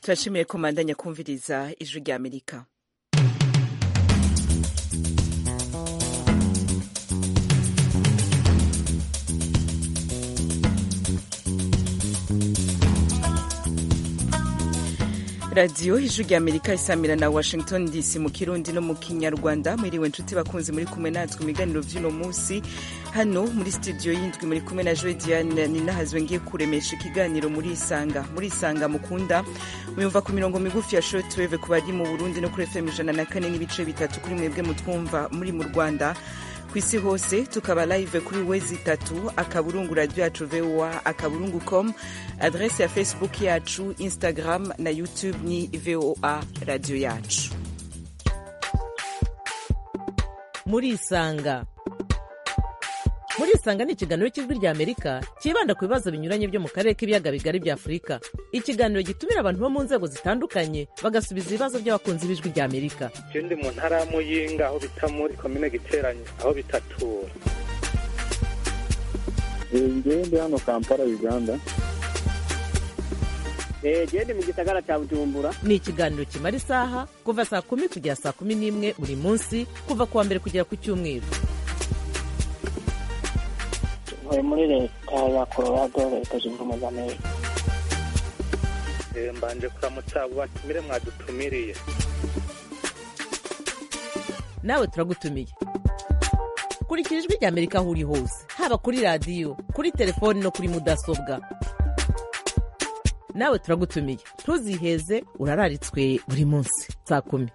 turashimiye ko mandanya kumviriza ijwi rya amerika radiyo ijwi rya amerika isamira na washington dc mu kirundi no mu kinyarwanda mwiriwe nshuti bakunzi muri kumwe natwe mu biganiro by'uno munsi hano muri studio y'indwi muri kumwe na joe diane ninahazwe ngiye kuremesha ikiganiro muri isanga muri isanga mukunda muyumva ku mirongo migufi ya shortwave ku bari mu burundi no kuri fm ijana na kane n'ibice bitatu kuri mwebwe mutwumva muri mu rwanda ku isi hose tukaba live kuri wezi itatu akaburungu radio yacu voa akaburungu com adrese ya facebook yacu instagram na youtube ni voa radio yacu muri isanga muri isanga ni ikiganiro cy'ijwi rya amerika cyibanda ku bibazo binyuranye byo mu karere k'ibiyaga bigari bya afurika ikiganiro gitumira abantu bo mu nzego zitandukanye bagasubiza ibibazo by'abakunzi b'ijwi rya amerika je ndi mu ntara ya muyinga aho bita muri komine giteranye aho bitatura ngewe ndi hano kampala uganda gende mu gisagara cya bujumbura ni ikiganiro kimara isaha kuva saa kumi kugera saa kumi n'imwe buri munsi kuva ku wa mbere kugera ku cyumweru ntuye muri leta ya colorado leta zunze ubumwe za amerika Eh, mbanje kuramutsa abo batumire mwadutumiriye nawe turagutumiye kurikira ijwi rya amerika aho uri hose haba kuri radiyo kuri telefoni no kuri mudasobwa nawe turagutumiye ntuziheze urararitswe buri munsi saa kumi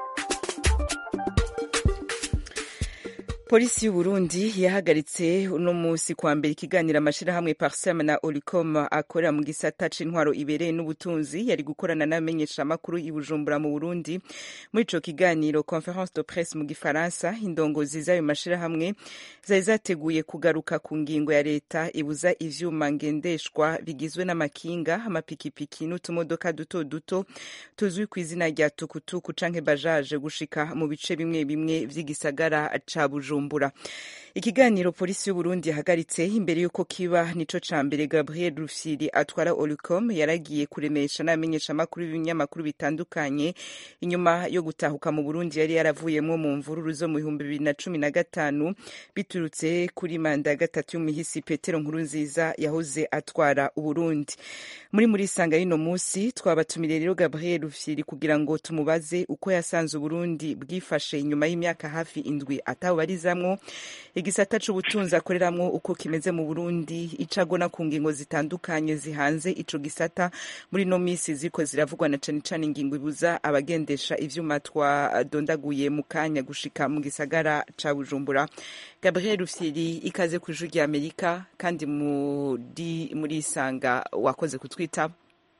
polisi y'uburundi yahagaritse uno munsi kwa mbere ikiganiro amashirahamwe parsem na olicom akorera mu gisata c'intwaro ibereye n'ubutunzi yari gukorana n'abamenyeshamakuru i bujumbura mu burundi muri ico kiganiro conference de presse mu gifaransa indongozi z'ayo mashirahamwe zari zateguye kugaruka ku ngingo ya leta ibuza ivyuma ngendeshwa bigizwe n'amakinga amapikipiki n'utumodoka duto duto tuzwi ku izina rya tukutuku canke bajaje gushika mu bice bimwe bimwe vy'igisagara ca bujumbura bujumbura ikiganiro polisi y'uburundi yahagaritse imbere y'uko kiba nico ca mbere gabriel rufyiri atwara olicom yaragiye kuremesha n'abamenyeshamakuru b'ibinyamakuru bitandukanye inyuma yo gutahuka mu burundi yari yaravuyemwo mu mvururu zo mu bihumbi bibiri na cumi na gatanu biturutse kuri manda ya gatatu y'umuhisi petero nkuru nziza yahoze atwara uburundi muri muri isanga y'ino musi twabatumire rero gabriel rufyiri kugira ngo tumubaze uko yasanze uburundi bwifashe inyuma y'imyaka hafi indwi atawubarizamwo igisata c'ubutunzi akoreramwo uko kimeze mu burundi icagona ku ngingo zitandukanye zihanze ico gisata muri no misi ziko ziravugwa na cane cane ingingo ibuza abagendesha ivyuma twadondaguye mu kanya gushika mu gisagara ca bujumbura gabriel rufyiri ikaze ku ijwi rya amerika kandi muri muri isanga wakoze kutwitaba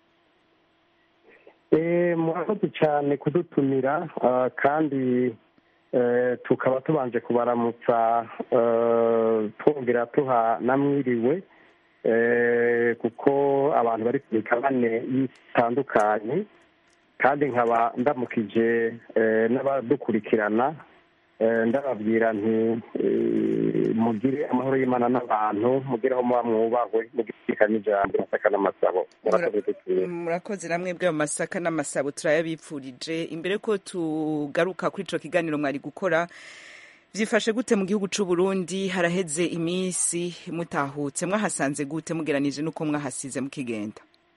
murakoze cyane kudutumira kandi tukaba tubanje kubaramutsa twongera tuha namwiriwe kuko abantu bari ku migabane itandukanye kandi nkaba ndamukije n'abadukurikirana ndababwira nti mugire amahoro y'imana n'abantu mugire aho muba mwubahwe mugire n'ijambo masaka n'amasabo murakoze namwe bw'ayo masaka n'amasabo turayabipfurije imbere ko tugaruka kuri ico kiganiro mwari gukora vyifashe gute mu gihugu c'u Burundi haraheze iminsi mutahutse mwahasanze gute mugeranije n'uko mwahasize mukigenda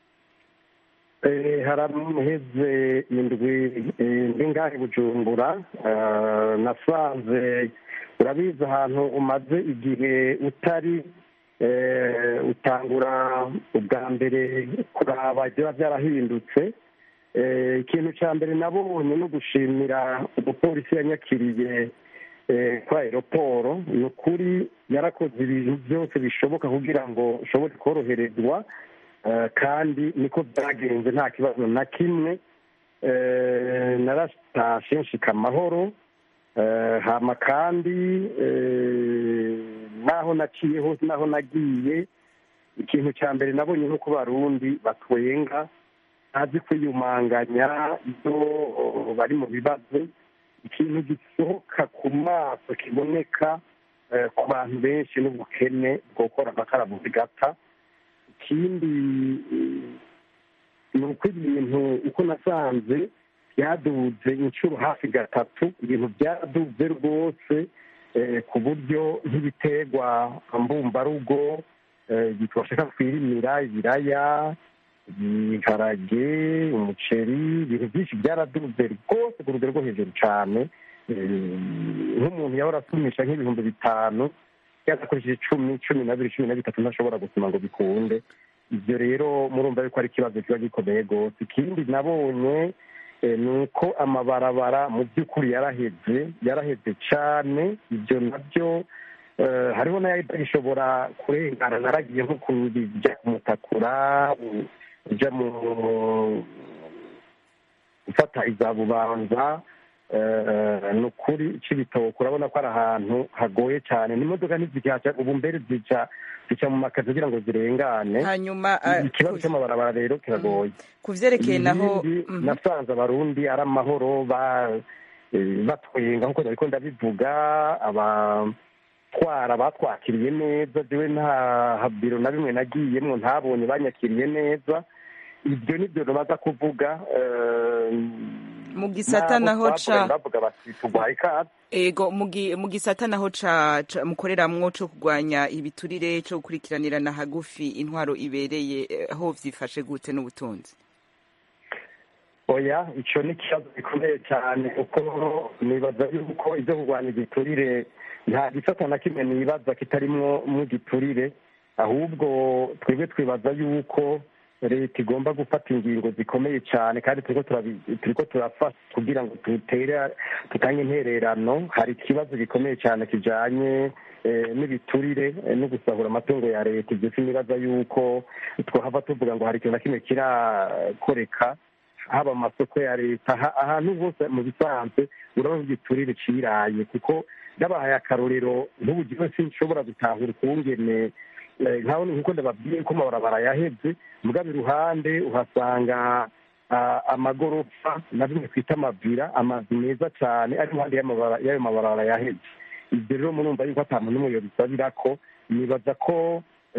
haraheze indwi ndi ngahe bujumbura nasanze urabizi ahantu umaze igihe utari utangura ubwa mbere kuraba biba byarahindutse ikintu cya mbere nabonye no gushimira umupolisi yanyakiriye kwa aeroporo ni ukuri yarakoze ibintu byose bishoboka kugira ngo ushobore koroherezwa kandi niko byagenze nta kibazo na kimwe naratashe nshika amahoro hama kandi naho naciye hose naho nagiye ikintu cya mbere nabonye no ku barundi batwenga ntazi kwiyumanganya iyo bari mu bibazo ikintu gisohoka ku maso kiboneka ku bantu benshi n'ubukene bwokora amakara bugata ikindi ni uko ibintu uko nasanze byaduze inshuro hafi gatatu ibintu byaraduze rwose ku buryo nk'ibiterwa mbumbarugo twashaka twirimira ibiraya ibiharage umuceri ibintu byinshi byaraduze rwose ku rugero rwo hejuru cyane nk'umuntu yahora asumisha nk'ibihumbi bitanu yagakoresheje icumi cumi na bibiri cumi na bitatu ntashobora gusoma ngo bikunde ibyo rero murumva yuko ari ikibazo kiba gikomeye rwose ikindi nabonye ni uko amabarabara mu by'ukuri yaraheze yaraheze cyane ibyo nabyo hariho n'ayitagishobora kurengana naragiye nko kubijya kumutakura ujya mu gufata iza bubanza ni ukuri cy'ibitoki urabona ko ari ahantu hagoye cyane n'imodoka ntizihaca ubu mbere zica zica mu makazi kugira ngo zirengane hanyuma ikibazo cy'amabarabara rero kiragoye ku byerekeye naho nasanze abarundi ari amahoro batwenga nk'uko ariko ndabivuga abatwara batwakiriye neza jewe nta biro na bimwe nagiyemwo ntabonye banyakiriye neza ibyo nibyo baza kuvuga mu gisata naho ca bavuga bati tugwaye ikaze ego mu gisata naho ca mukoreramwo co kurwanya ibiturire co gukurikiranirana hagufi intwaro ibereye aho vyifashe gute n'ubutunzi oya ico ni ikibazo gikomeye cyane kuko nibaza yuko ivyo kurwanya igiturire nta gisata na kimwe nibaza kitarimwo mu giturire ahubwo twebwe twibaza yuko leta igomba gufata ingingo zikomeye cyane kandi turiko turafasha kugira ngo dutere dutange intererano hari ikibazo gikomeye cyane kijanye n'ibiturire no gusahura amatungo ya leta ibyo sinibaza yuko twahava tuvuga ngo hari ikintu na kimwe kirakoreka haba mu masoko ya leta ahantu hose mu bisanzwe urabona igiturire ciraye kuko n'abahaye akarorero nk'ubu gihe sinshobora gutahura ukungene nkaho nkuko ndababwiye ko amabarabara yaheze mugabo iruhande uhasanga amagorofa na bimwe twita amavira amazu meza cyane ari iruhande y'ayo mabarabara yaheze ibyo rero murumva yuko ata muntu n'umwe yobisabira ko nibaza ko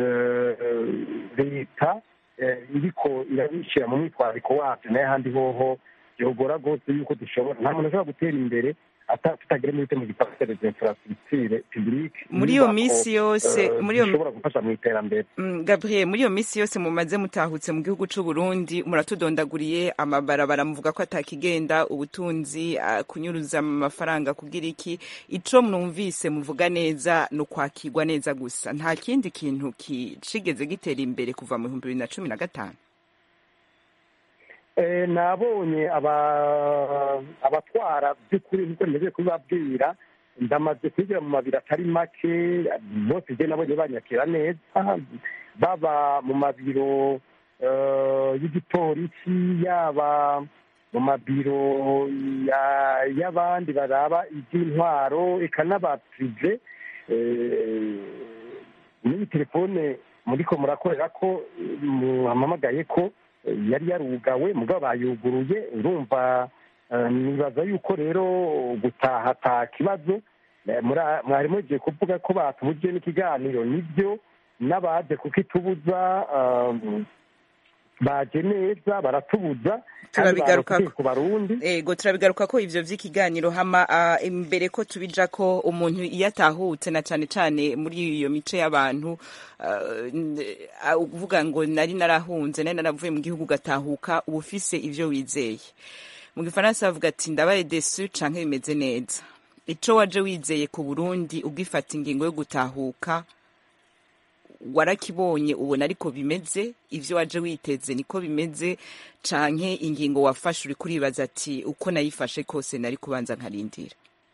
leta iriko irabishyira mu mwitwariko wacu nayo ahandi hoho byogora rwose yuko dushobora nta muntu ashobora gutera imbere tutagira n'ibite mu gikorwa cya infrastructure publique muri iyo minsi yose muri iyo bishobora gufasha mu iterambere Gabriel muri iyo minsi yose mumaze mutahutse mu gihugu c'u Burundi muratudondaguriye amabarabara muvuga ko atakigenda ubutunzi kunyuruza amafaranga kugira iki ico mwumvise muvuga neza no kwakirwa neza gusa nta kindi kintu kicigeze gitera imbere kuva mu bihumbi bibiri na cumi na gatanu nabonye abatwara by'ukuri nkuko ntegereje kubibabwira ndamaze kwigira mu mabiro atari make bose ibyo nabonye banyakira neza baba mu mabiro y'igipolisi yaba mu mabiro y'abandi baraba iby'intwaro eka n'abapirive n'iyi telefone muriko murakorera ko muhamamagaye ko yari yarugawe mugabo bayuguruye urumva nibaza yuko rero gutaha ata kibazo mwari mugiye kuvuga ko batubujije n'ikiganiro nibyo n'abaje kukitubuza baje neza baratubuza turabigaruka ku barundi ego turabigaruka ko ivyo vy'ikiganiro hama uh, imbere ko tubija ko umuntu iyo atahutse na cane cane muri iyo mice y'abantu uh, uvuga ngo nari narahunze nari naravuye mu gihugu gatahuka uba ufise ivyo wizeye mu gifaransa bavuga ati ndabaye desu canke bimeze neza ico waje wizeye ku Burundi ugifata ingingo yo gutahuka warakibonye ubona ariko bimeze ivyo waje witeze niko bimeze canke ingingo wafashe uri kuribaza ati uko nayifashe kose nari kubanza nkarindira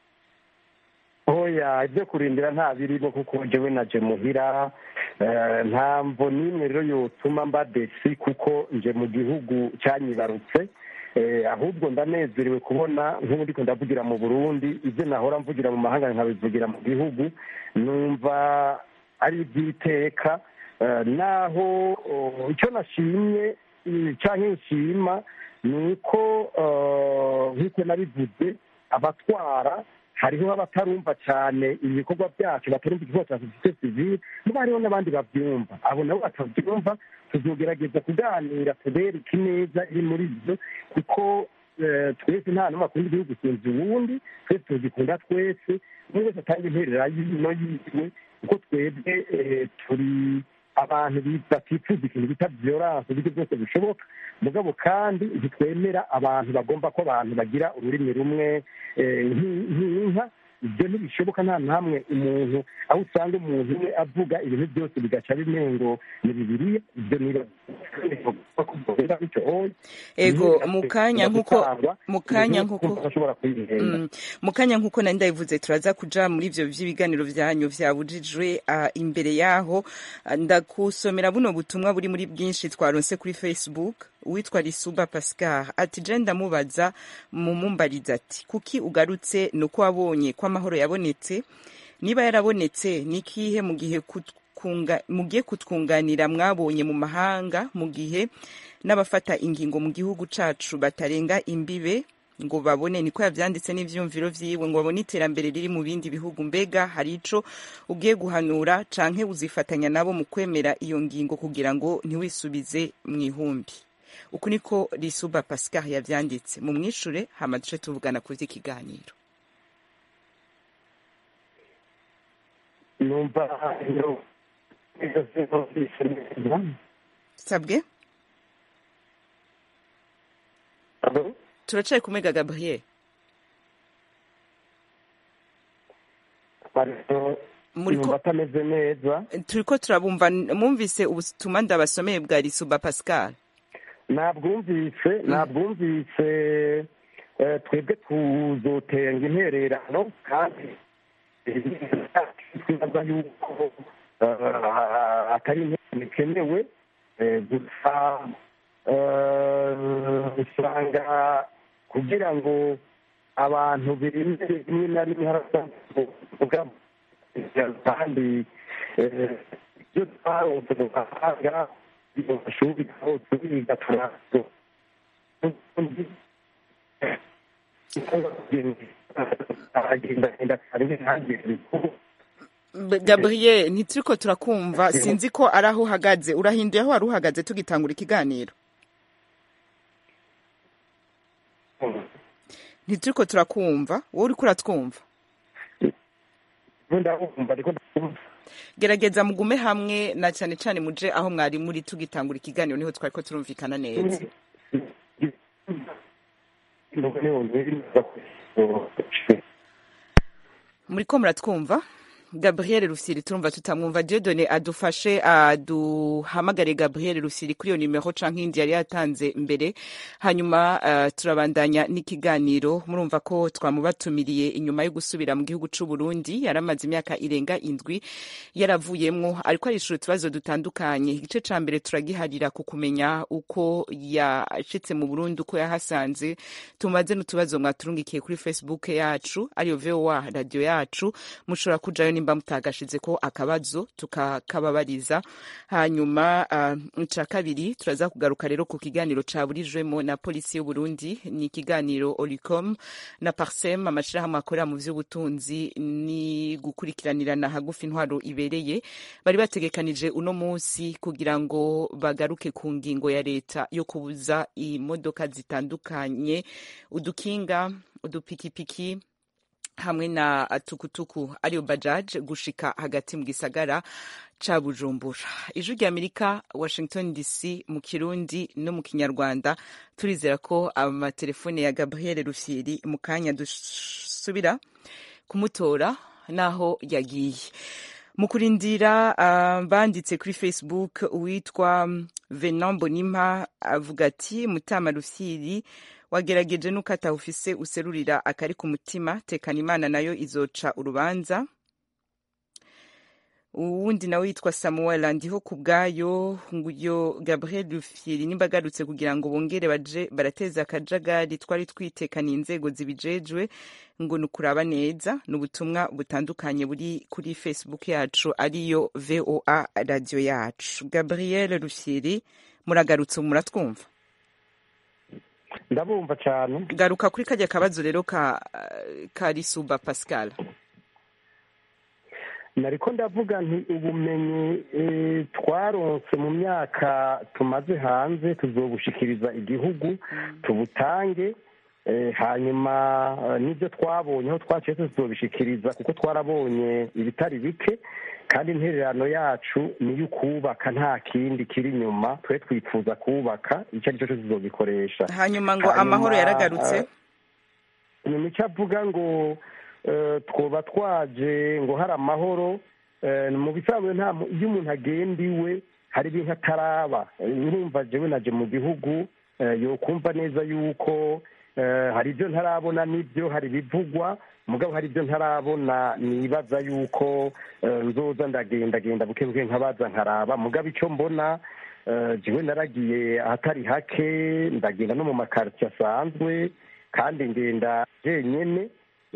oya ibyo kurindira nta birimo kuko jewe naje muhira nta mvo n'imwe rero yotuma mba desi kuko nje mu gihugu cyanyibarutse ahubwo ndanezerewe kubona nk'ubu ndiko ndavugira mu burundi ibyo nahora mvugira mu mahanga nkabivugira mu gihugu numva ari iby'iteka naho icyo nashimye cyangwa nshima ni uko nk'uko nabivuze abatwara hariho abatarumva cyane ibikorwa byacu batarumva igikorwa cya sosiyete sivile niba hariho n'abandi babyumva abo nabo batabyumva tuzogerageza kuganira tubereke neza iri muri byo kuko twese nta n'umwe akunda igihugu kunza uwundi twese tugikunda twese umwe wese atanga interera y'ino yiwe kuko twebwe turi abantu batifuza ikintu bita violence uburyo bwose bushoboka mugabo kandi ntitwemera abantu bagomba ko abantu bagira ururimi rumwe nk'inka ibyo ntibishoboka nta namwe umuntu aho usanga umuntu umwe avuga ibintu byose bigaca bimengo ni bibiriya ibyo ego mu kanya nk'uko mu kanya nk'uko mu kanya nk'uko nari ndabivuze turaza kuja muri ivyo vy'ibiganiro vyanyu vyabujijwe imbere yaho ndakusomera buno butumwa buri muri bwinshi twaronse kuri facebook uwitwa risuba pascal ati je ndamubaza mumumbariza ati kuki ugarutse ni uko wabonye ko amahoro yabonetse niba yarabonetse ni ikihe mu gihe mugiye kutwunganira mwabonye mu mahanga mu gihe n'abafata ingingo mu gihugu cacu batarenga imbibe ngo babone niko yavyanditse n'ivyumviro vyiwe ngo babone iterambere riri mu bindi bihugu mbega hari ico ugiye guhanura canke uzifatanya nabo mu kwemera iyo ngingo kugira ngo ntiwisubize mw'ihumbi uku niko risuba pascal yavyanditse mu mwishure hama duce tuvugana kuri kiganiro numva sabwe turacaye kumega gabriel muriko atameze neza turiko turabumva mwumvise ubutumwa ndabasomeye bwa risuba pascal nabwumvise nabwumvise twebwe tuzotenga intererano kandi twibaza yuko atari intererano ikenewe gusa usanga kugira ngo abantu birinde rimwe na rimwe haravuga kandi ibyo twaronse mu mahanga mu mashuri aho turiga turazo gabriel ntituriko turakumva sinzi ko ari aho uhagaze urahinduye aho wari uhagaze tugitangura ikiganiro ntituriko turakumva wowe uriko uratwumva gerageza mugume hamwe na cyane cyane muje aho mwari muri tugitangura ikiganiro niho twari ko turumvikana neza muriko muratwumva gabriel rusiri turumva tutamwumva diodone adufashe aduhamagare gabriel rusiri kuri iyo nimero canke iyindi yari yatanze mbere hanyuma uh, turabandanya n'ikiganiro murumva ko twamubatumiriye inyuma yo gusubira mu gihugu c'u Burundi yaramaze imyaka irenga indwi yaravuyemwo ariko arishura utubazo dutandukanye igice ca mbere turagiharira ku kumenya uko yashitse mu Burundi uko yahasanze tumaze n'utubazo mwaturungikiye kuri facebook yacu ariyo voa radio yacu mushobora kujayo nimba mutagashize ko akabazo tukakababariza hanyuma uh, ca kabiri turaza kugaruka rero ku kiganiro caburijwemo na polisi y'u Burundi ni ikiganiro Olicom na Parsem amashirahamwe akorera mu vy'ubutunzi ni gukurikiranirana hagufi intwaro ibereye bari bategekanije uno munsi kugira ngo bagaruke ku ngingo ya leta yo kubuza imodoka zitandukanye udukinga udupikipiki hamwe na tukutuku ariyo bajaj gushika hagati mu gisagara ca bujumbura ijwi rya amerika washington dc mu kirundi no mu kinyarwanda turizera ko amatelefone ya gabriel rufyiri mu kanya dusubira kumutora naho yagiye mu kurindira uh, banditse kuri facebook uwitwa venan bonimpa avuga ati mutama rufyiri wagerageje nuko atawufise userurira akari ku mutima tekana imana nayo izoca urubanza uwundi nawe yitwa samuel ndiho ku bwayo nguyo gabriel rufyiri nimba agarutse kugira ngo bongere baje barateza akajagari twari twitekaniye inzego zibijejwe ngo ni ukuraba neza ni ubutumwa butandukanye buri kuri facebook yacu ariyo voa radio yacu gabriel rufyiri muragarutse muratwumva ndabumva cyane garuka kuri kajya kabazo rero ka ka risuba pascal nariko ndavuga nti ubumenyi eh, twaronse mu myaka tumaze hanze tuzobushikiriza igihugu tubutange eh, hanyuma eh, n'ibyo twabonye aho twaciye tuzobishikiriza kuko twarabonye ibitari bike kandi intererano yacu ni iyo kubaka nta kindi kiri inyuma twe twifuza kubaka icyo ari cyo cyose tuzobikoresha hanyuma ngo Hanyuma, amahoro yaragarutse eh, ni mico avuga ngo eh, twoba twaje ngo hari amahoro eh, mu bisanzwe nta mu- iyo umuntu agenda iwe hari ibintu ataraba Eh, urumva jewe naje mu gihugu eh, yokumva neza yuko eh, hari ibyo ntarabona n'ibyo hari ibivugwa mugabo hari ibyo ntarabona nibaza yuko eh, nzoza ndagenda genda buke buke nkabaza nkaraba mugabo icyo mbona eh, jewe naragiye ahatari hake ndagenda no mu makaritsiye asanzwe kandi ngenda jenyene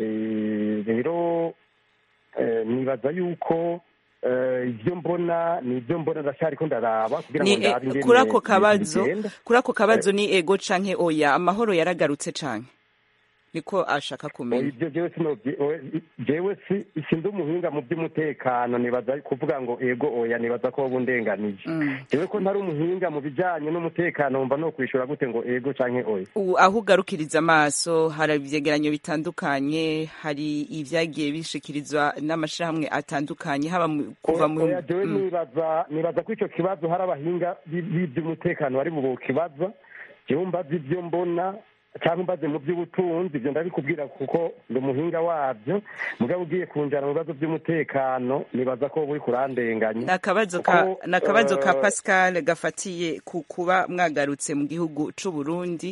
Eh, rero eh, nibaza yuko eh, ibyo mbona ni ibyo mbona ndacyariko ndaraba kugira ngo ni ndabe eh, ingene kuri ako ibintu kabazo bigenda. kuri ako kabazo ni ego canke oya amahoro yaragarutse canke niko ashaka kumenya ibyo jewe sinobye oe- jewe si sindi umuhinga mu by'umutekano nibaza kuvuga ngo ego oya nibaza ko wowe undenganije Mm. jewe ko ntari umuhinga mu bijanye n'umutekano wumva no kwishura gute ngo ego canke oya U- aho ugarukiriza amaso hari ivyegeranyo bitandukanye hari ivyagiye bishikirizwa n'amashirahamwe atandukanye haba mu- kuva mu oya jewe Mm. nibaza nibaza ko ico kibazo hari abahinga bi- b'ivy'umutekano bari bukibaza jewe mbaza ivyo mbona cyangwa mbaze mu by'ubutunzi ibyo ndabikubwira kuko ndi umuhinga wabyo mugabo ugiye kunjana mu bibazo by'umutekano nibaza ko wowe kurandenganya ni akabazo ka Kuko, ni akabazo ka eh, pascal gafatiye ku kuba mwagarutse mu gihugu c'u burundi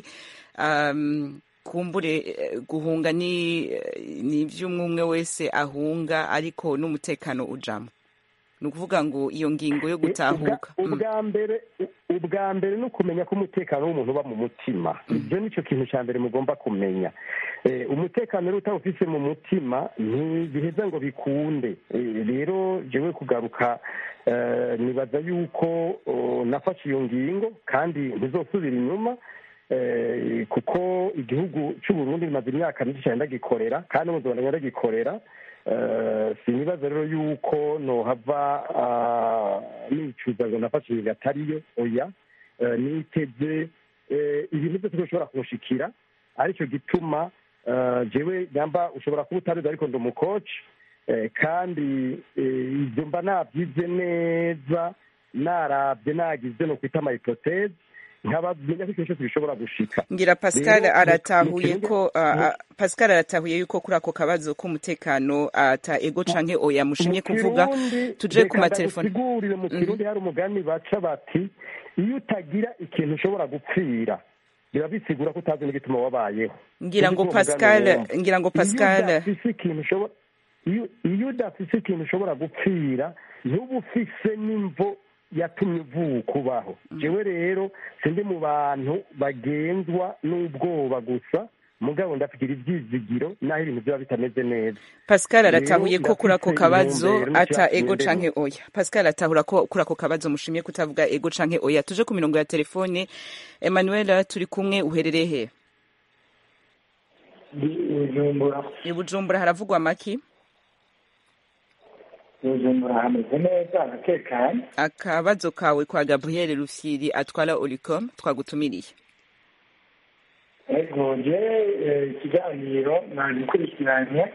um, kumbure eh, guhunga ni ni ivy'umwe wese ahunga ariko n'umutekano ujamwo ni ukuvuga ngo iyo ngingo yo gutahuka Ubwa- Mm. ubwa mbere ubwa mbere ni ukumenya ko umutekano w'umuntu uba mu mutima ibyo nicyo kintu cya mbere mugomba kumenya Eh, umutekano rero utawufise mu mutima ntibiheza ngo bikunde Eh, rero jewe kugaruka eh, nibaza yuko oh, nafashe iyo ngingo kandi ntizosubira inyuma eh, kuko igihugu cy'u Burundi bimaze imyaka myinshi cyane ndagikorera kandi mu Rwanda ndagikorera Eh, sinibaza rero yuko nohava ah, nicuza ngo nafashe ibintu atariyo oya Eh, niteze eh, ibintu byose bishobora kunshikira aricyo gituma eh, jewe nyamba ushobora kuba utabizi ariko ndi umukoci Eh, kandi eh, ibyo mba nabyize neza narabye nagize no kwita amayipoteze nkabamenya ko ikintu cyose gishobora gushika ngira pascal Rero, mu- aratahuye mu kirundi- ko ah, mu- ah, pascal aratahuye yuko kuri ako kabazo k'umutekano ata ego canke oya mushimye Mu kuvuga Kirundi, tuje reka ku matelefone ndagusigurire mu kirundi hari umugani baca bati iyo utagira ikintu ushobora gupfira biba bisigura ko utazi n'igituma wabayeho ngira ngo Uzi ko uwo pascal mugani wumva. ngira ngo Iyo pascal udafise ikintu ushobora iyo- iyo udafise ikintu ushobora gupfira ntuba ufise n'imvo yatumye uvuka ubaho jewe rero sindi mu bantu bagenzwa n'ubwoba gusa mugabo ndafigira ibyizigiro naho ibintu byaba bitameze neza pascal Rero aratahuye ko kuri ako ndafise kabazo intumbero ata n'icyaha ego ngendera. canke oya pascal atahura ko kuri ako kabazo mushimye kutavuga ego canke oya tuje ku mirongo ya telefone emmanuel turi kumwe uherereye he ndi bujumbura i bujumbura haravugwa maki bujumbura hameze neza haratekanye akabazo kawe kwa gabriel rufyiri atwara oricom twagutumiriye ego je eh, ikiganiro nagikurikiranye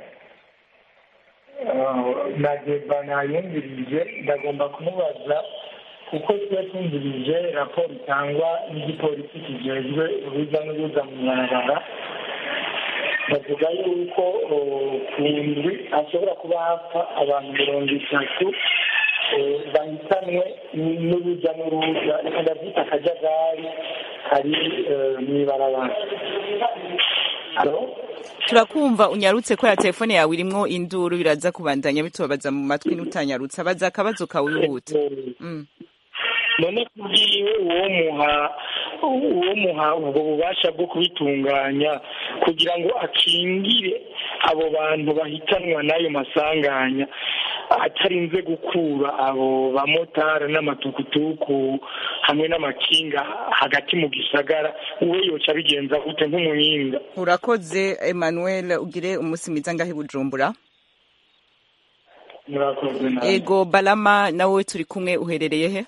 Eh, na deba nayumvirije ndagomba kumubaza kuko tuba tumvirije raporo itangwa n'igipolisi kijejwe uruza n'uruza mu barabara bavuga yuko oh, ku ndwi hashobora kuba hapfa abantu mirongo itatu eh, bahitanwe n'uruza n'uruza reka ndabyita akajagari kari eh, mw'ibarabara Alo? turakumva unyarutse ko ya telefone yawe irimwo induru biraza kubandanya bitubabaza mu matwi n'utanyarutse abaza akabazo kawe wihuta Mm. none kubwiwe uwo muha uwo muha ubwo bubasha bwo kubitunganya kugira ngo akingire abo bantu bahitanwa n'ayo masanganya atarinze gukura abo bamotari n'amatukutuku hamwe n'amakinga hagati mu gisagara uwe yoca abigenza gute nk'umuhinga urakoze emmanuel ugire umunsi mwiza ngaho i bujumbura murakoze nawe ego balama nawe turi kumwe uherereye he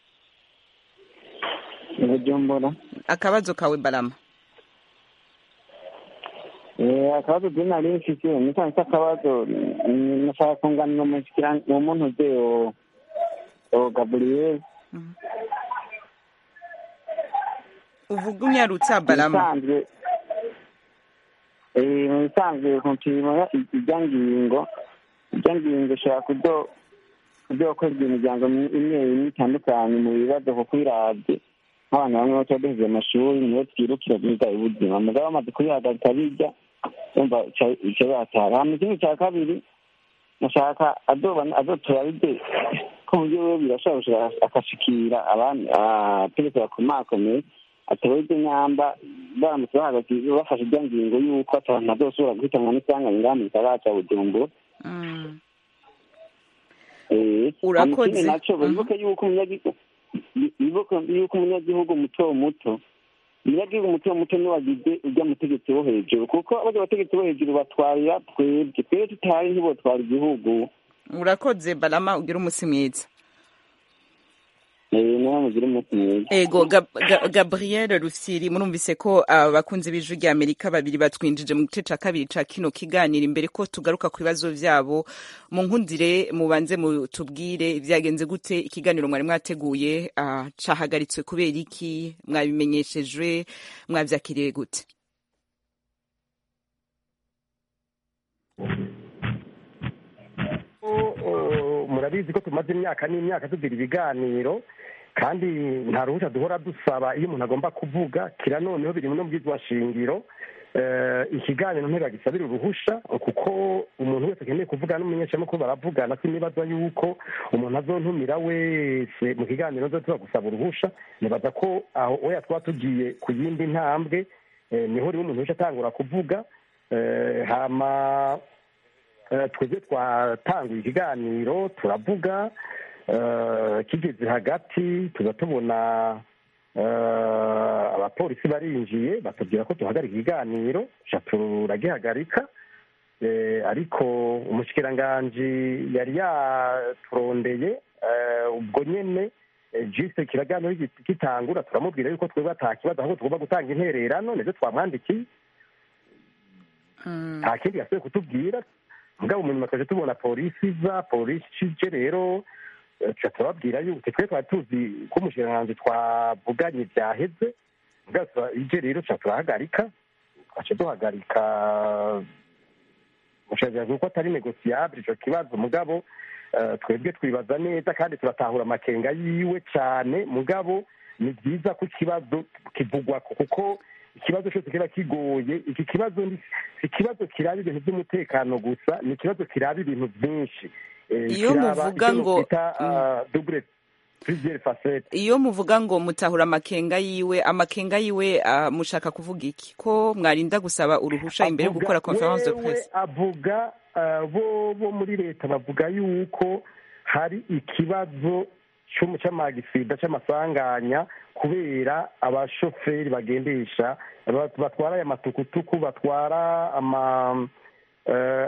bujumbura akabazo kawe balama Eh, akabazo je nari mfise nisanze akabazo mm, nashaka kunganira umushikira uwo muntu uze o o gabriel uvuga unyarutsa balama bisanzwe eh, mu bisanzwe kumpima ijya ngingo ijya ngingo ishobora kudo kudokorwa imiryango imwe imwe itandukanye mu bibazo kuko iravye nk'abantu bamwe baca duheze amashuri niyo twirukira biga ubuzima mugabo bamaze kuyihagarika bijya umva ico batara hama ikindi ca kabiri nashaka azoba azotora bide ko mu buryo birashobora gushika akashikira abandi abategetsi bakomakomeye atowe ibyo nyamba baramutse bahagaze bafashe irya ngingo y'uko abantu bazosubira guhitanwa n'isanganya ngaha mu gisagara ca bujumbura Mm. Eh, Urakoze. hama ikindi naco Mhm. bibuke yuko umunyagihugu bibuke yuko umunyagihugu muto muto umunyagihugu muto muto niwe wagize urya mutegetsi wo hejuru kuko barya bategetsi bo hejuru batwarira twebwe twebwe tutari ntibotwara igihugu urakoze balama ugire umunsi mwiza Eh, niwe mugire umunsi mwiza ego Gab- Ga- gabriel rufyiri murumvise ko abakunzi b'ijwi rya amerika babiri batwinjije mu gice ca kabiri ca kino kiganiro imbere ko tugaruka ku bibazo vyabo mu nkundire mubanze mutubwire vyagenze gute ikiganiro mwari mwateguye ah, cahagaritswe kubera iki mwabimenyeshejwe mwavyakiriye gute Oh, murabizi ko tumaze imyaka n'imyaka tugira ibiganiro kandi nta ruhushya duhora dusaba iyo umuntu agomba kuvuga kira noneho biri no bwizwa shingiro Eh, ikiganiro ntibagisabira uruhusha kuko umuntu wese akeneye kuvuga n'umunyeshamakuru baravugana sinibaza yuko umuntu azontumira wese mu kiganiro nzo tuba gusaba uruhusha nibaza ko aho oya twaba tugiye ku yindi ntambwe eh, niho rimwe umuntu wese atangura kuvuga Eh, hama Eh, twebwe twatanguye ikiganiro turavuga eh, kigeze hagati tuza tubona eh, abapolisi barinjiye batubwira ko duhagarika ikiganiro ca turagihagarika Eh, ariko umushikiranganji yari yaturondeye eh, ubwo nyene eh, jise kiraganiro git- gitangura turamubwira yuko twebwe ata kibazo ahubwo tugomba gutanga intererano nivyo twamwandikiye Mm. nta kindi yasubiye kutubwira mugabo munyuma twaje tubona polisi iza polisi ije rero eh, tuca turababwira yuko twe twari tuzi ko umushikiranganji twavuganye byaheze mugabo tura- ije rero tuca turahagarika twace duhagarika umushikiranganji kuko atari negosiyable ico kibazo mugabo eh, twebwe twibaza neza kandi turatahura amakenga yiwe cyane mugabo ni byiza ko ikibazo kivugwako kuko ikibazo cyose kiba kigoye iki kibazo ni si ikibazo kiraba ibintu by'umutekano gusa ni ikibazo kiraba ibintu byinshi Eh, Iyo kiraba muvuga icyo ngo- nokwita, ah, double plusieurs facettes iyo muvuga ngo mutahura amakenga yiwe amakenga yiwe ah, mushaka kuvuga iki ko mwarinda gusaba uruhusha imbere yo Avuga- gukora conference de wewe presse avuga ah, bo bo muri leta bavuga yuko hari ikibazo cy'umu- cy'amagisida cy'amasanganya kubera abashoferi bagendesha ba- batwara aya matukutuku batwara ama eh,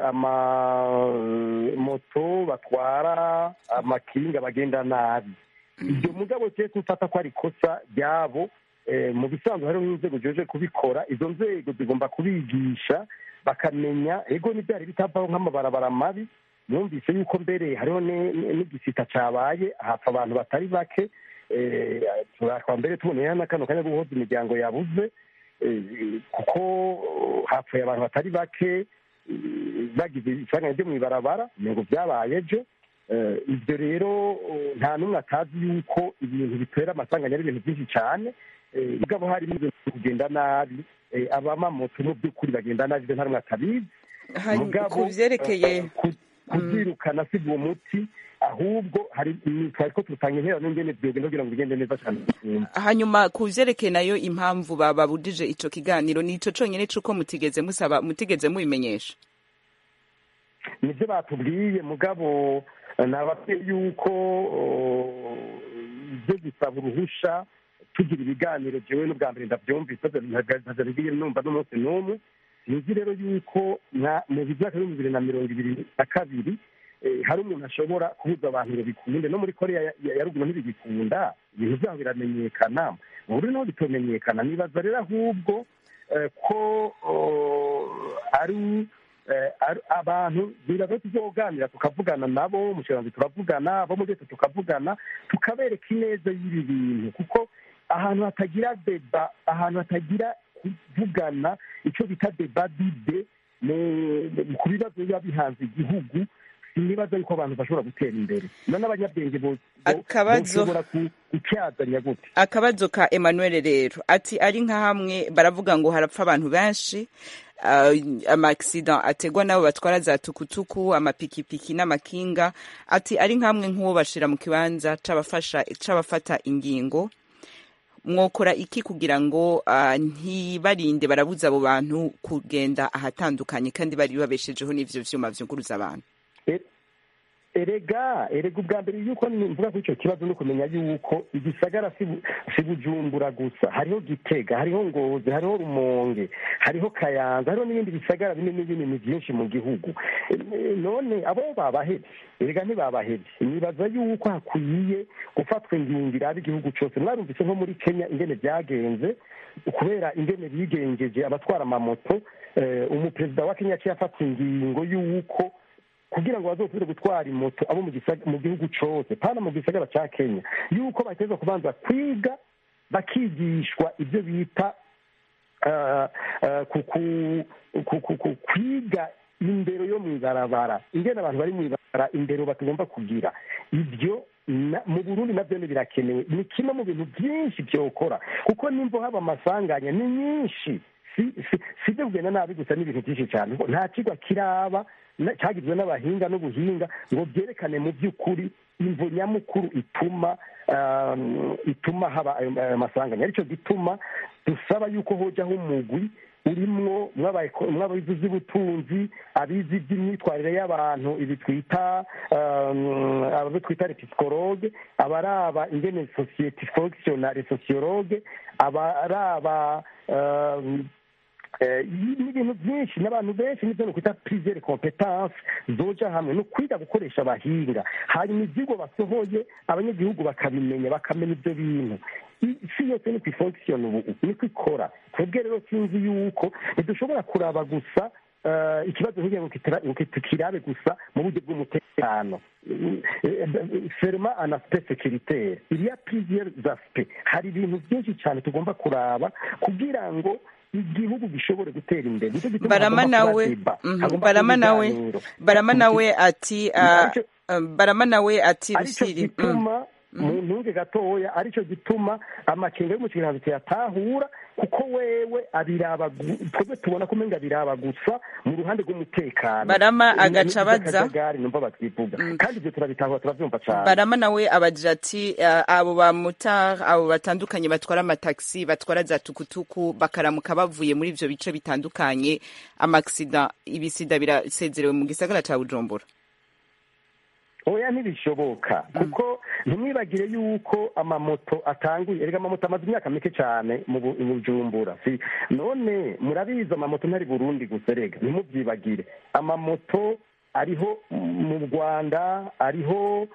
amamoto batwara amakinga bagenda nabi ibyo mugabo cye tufata ko ari ikosa ryabo eh, mu bisanzwe hariho n'inzego zijeje kubikora izo nzego zigomba kubigisha bakamenya ego n'ibyari bitavaho nk'amabarabara mabi yumvise yuko mbere hariho ne- ne- n'igisita cabaye hapfa abantu batari bake eh, turakwa mbere tuboneye na kano kanya guhoza imiryango yabuze eh, kuko hapfuye abantu batari bake eh, bagize isanganya ryo mw'ibarabara ngo byabaye ejo Eh, ibyo rero eh, nta n'umwe atazi yuko ibintu bitera amasanganya ari ibintu byinshi cyane Eh, mugabo harimo ibintu biri kugenda nabi Eh, abamamoto mu by'ukuri bagenda nabi ibyo nta n'umwe atabizi Hanyuma, mugabo ku vyerekeye eh, ku- kubyirukana si uwo muti ahubwo hari ni- twari ko tutanga interano n'ingene byogenda kugira ngo bigende neza cyane gusumba hanyuma ku vyerekeye nayo impamvu bababujije ico kiganiro ni ico conyene c'uko mutigeze musaba mutigeze mubimenyesha nibyo batubwiye mugabo nababwiye yuko ibyo gusaba uruhusha tugira ibiganiro jewe n'ubwa mbere ndabyumvise ntazabibwiye numva n'umunsi n'umwe sinzi rero yuko mu myaka y'ibihumbi bibiri na mirongo ibiri na kabiri hari umuntu ashobora kubuza abantu ngo bikunde no muri korea ya ruguru ntibigikunda ibintu byabo biramenyekana mu buri naho bitomenyekana nibaza rero ahubwo ko ari abantu biraza tuzoganira tukavugana nabo mushiranzi turavugana abo muri leta tukavugana tukabereka ineza y'ibi bintu kuko ahantu hatagira deba ahantu hatagira kuvugana icyo bita deba dide ku bibazo biba bihanze igihugu sinibaza yuko abantu bashobora gutera imbere no n'abanyabwenge boshobora gutyazanya gute akabazo ka emmanuel rero ati ari nka hamwe baravuga ngo harapfa abantu benshi amakisida ategwa n'abo batwara za tukutuku amapikipiki n'amakinga ati ari nk'amwe nk'uwo bashira mu kibanza c'abafata ingingo mwokora iki kugira ngo ntibarinde barabuza abo bantu kugenda ahatandukanye kandi bari babeshejeho n'ivyo vyuma vyunguruza abantu erega erega ubwa mbere yuko mvuga kuri icyo kibazo no kumenya yuko igisagara si bujumbura gusa hariho gitega hariho ngozi hariho rumonge hariho kayanza hariho n'ibindi bisagara binini binini byinshi mu gihugu none abo babahebye erega ntibabahebye nibaza yuko hakwiye gufatwa ingingo iraba igihugu cyose mwarumvise nko muri kenya ingene byagenze kubera ingene bigengeje abatwara amamoto umuperezida wa kenya yaciye afata ingingo y'uko kugira ngo bazosubire gutwara imoto abo mu gihugu cyose pana mu gisagara cya kenya yuko bateza kubanza kwiga bakigishwa ibyo bita kwiga indero yo mu ibarabara ingene abantu bari mu ibarabara indero batagomba kugira ibyo mu burundi nabyo birakenewe ni kimwe mu bintu byinshi byokora kuko nimba haba amasanganya ni nyinshi si ibyo kugenda nabi gusa n'ibintu byinshi cyane nta kigo kiraba cyagizwe n'abahinga n'ubuhinga ngo byerekane mu by'ukuri imvo nyamukuru ituma ituma haba ayo masanganya aricyo gituma dusaba yuko hojyaho umugwi urimwo mw'abayizi z'ubutunzi abizi iby'imyitwarire y'abantu ibi twita abo twita repisikologe abaraba ingene sosiyete fonkisiyonare sosiyologe abaraba n'ibintu byinshi n'abantu benshi n'ibyo kwita prizere kompetanse zoja hamwe ni ukwiga gukoresha abahinga hanyuma ibyigwa basohoye abanyagihugu bakabimenya bakamenya ibyo bintu isi yose niko ifonkisiyona ubu niko ikora twebwe rero sinzi yuko ntidushobora kuraba gusa ikibazo nk'igihe ngo tukirabe gusa mu buryo bw'umutekano ferma anaspe sekiritere iriya prizere zaspe hari ibintu byinshi cyane tugomba kuraba kugira ngo igihugu gishobore gutera imbere barama nawe barama nawe barama nawe ati barama nawe ati aricyo gituma mu ntunge gatoya aricyo gituma amakenga yo mu kiganza tuyatahura kuko wewe abiraba twebwe tubona ko umenga abiraba gusa mu ruhande rw'umutekano barama agaca abaza numva batwivuga kandi ibyo turabitahura turabyumva cyane barama nawe abagira ati abo bamotari abo batandukanye batwara amatagisi batwara za tukutuku bakaramuka bavuye muri ibyo bice bitandukanye amakisida ibisida birasezerewe mu gisagara cya bujumbura oya ntibishoboka kuko ntimwibagire yuko amamoto atanguye erega amamoto amaze imyaka mike cyane mu bujumbura none murabizi amamoto ntari burundi gusa erega ntimubyibagire amamoto ariho mu rwanda ariho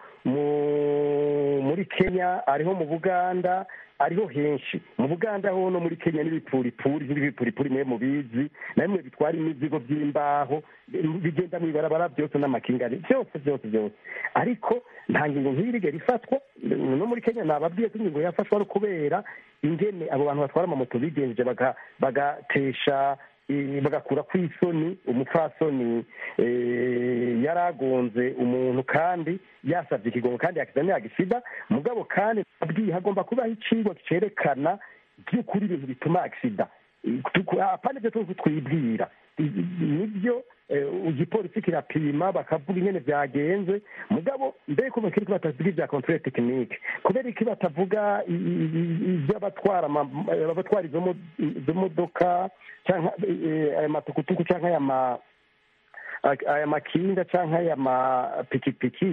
muri kenya ariho mu buganda ariho henshi mu buganda ho no muri kenya n'ibipuripuri n'ibipuripuri mwe mubizi na bimwe bitwara imizigo by'imbaho bigenda mu ibarabara byose n'amakingari byose byose byose ariko nta ngingo nk'iyi rigera ifatwa no muri kenya nababwiye ko ingingo yafashwa no kubera ingene abo bantu batwara amamoto bigenje bagatesha bagakura ku isoni umupfasoni yari agonze umuntu kandi yasabye ikigongo kandi yakiza ntiyagisida mugabo kandi abwiye hagomba kubaho icigwa cyerekana by'ukuri ibintu bituma agisida apana ibyo tuzi twibwira nibyo igipolisi kirapima bakavuga ingene byagenze mugabo mbere ko bakiri ko batavuga ibya controle tekinike kubera iki batavuga iby'abatwara abatwara izo modoka cyangwa aya matukutuku cyangwa aya makinga cyangwa aya mapikipiki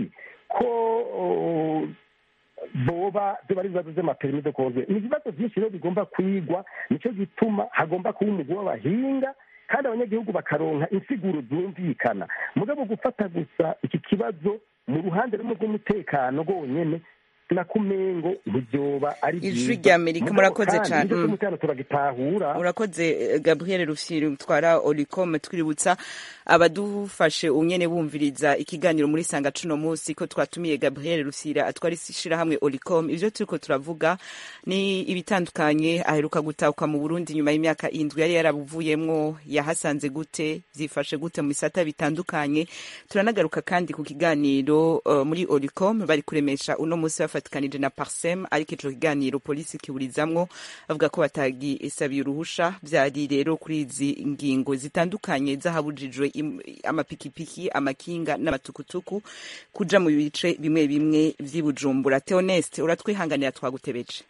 ko oh, boba ziba ari ibibazo by'amaperimi de konze ni ibibazo byinshi rero bigomba kwigwa nicyo gituma hagomba kuba umugwi w'abahinga kandi abanyagihugu bakaronka insiguro zumvikana mugabo gufata gusa iki kibazo mu ruhande rumwe rw'umutekano rwonyene na kumengo ntibyoba ari Ijwi rya Amerika, murakoze cane. Mm. umutekano turagitahura urakoze eh, gabriel rufyiri utwara oricom twiributsa abadufashe unyene bumviriza ikiganiro muri sanga cuno munsi ko twatumiye gabriel rufyiri atwara ishirahamwe oricom ivyo turiko turavuga ni ibitandukanye aheruka gutahuka mu burundi nyuma y'imyaka indwi yari yarabuvuyemwo yahasanze gute zifashe gute mu bisata bitandukanye turanagaruka kandi ku kiganiro uh, muri oricom bari kuremesha uno munsi bafatikanije na parsem ariko ico kiganiro polisi kiburizamwo bavuga ko batagisabiye uruhusha vyari rero kuri izi ngingo zitandukanye zahabujijwe im- amapikipiki amakinga n'amatukutuku kuja mu bice bimwe bimwe vy'i bujumbura theoneste uratwihanganira twagutebeje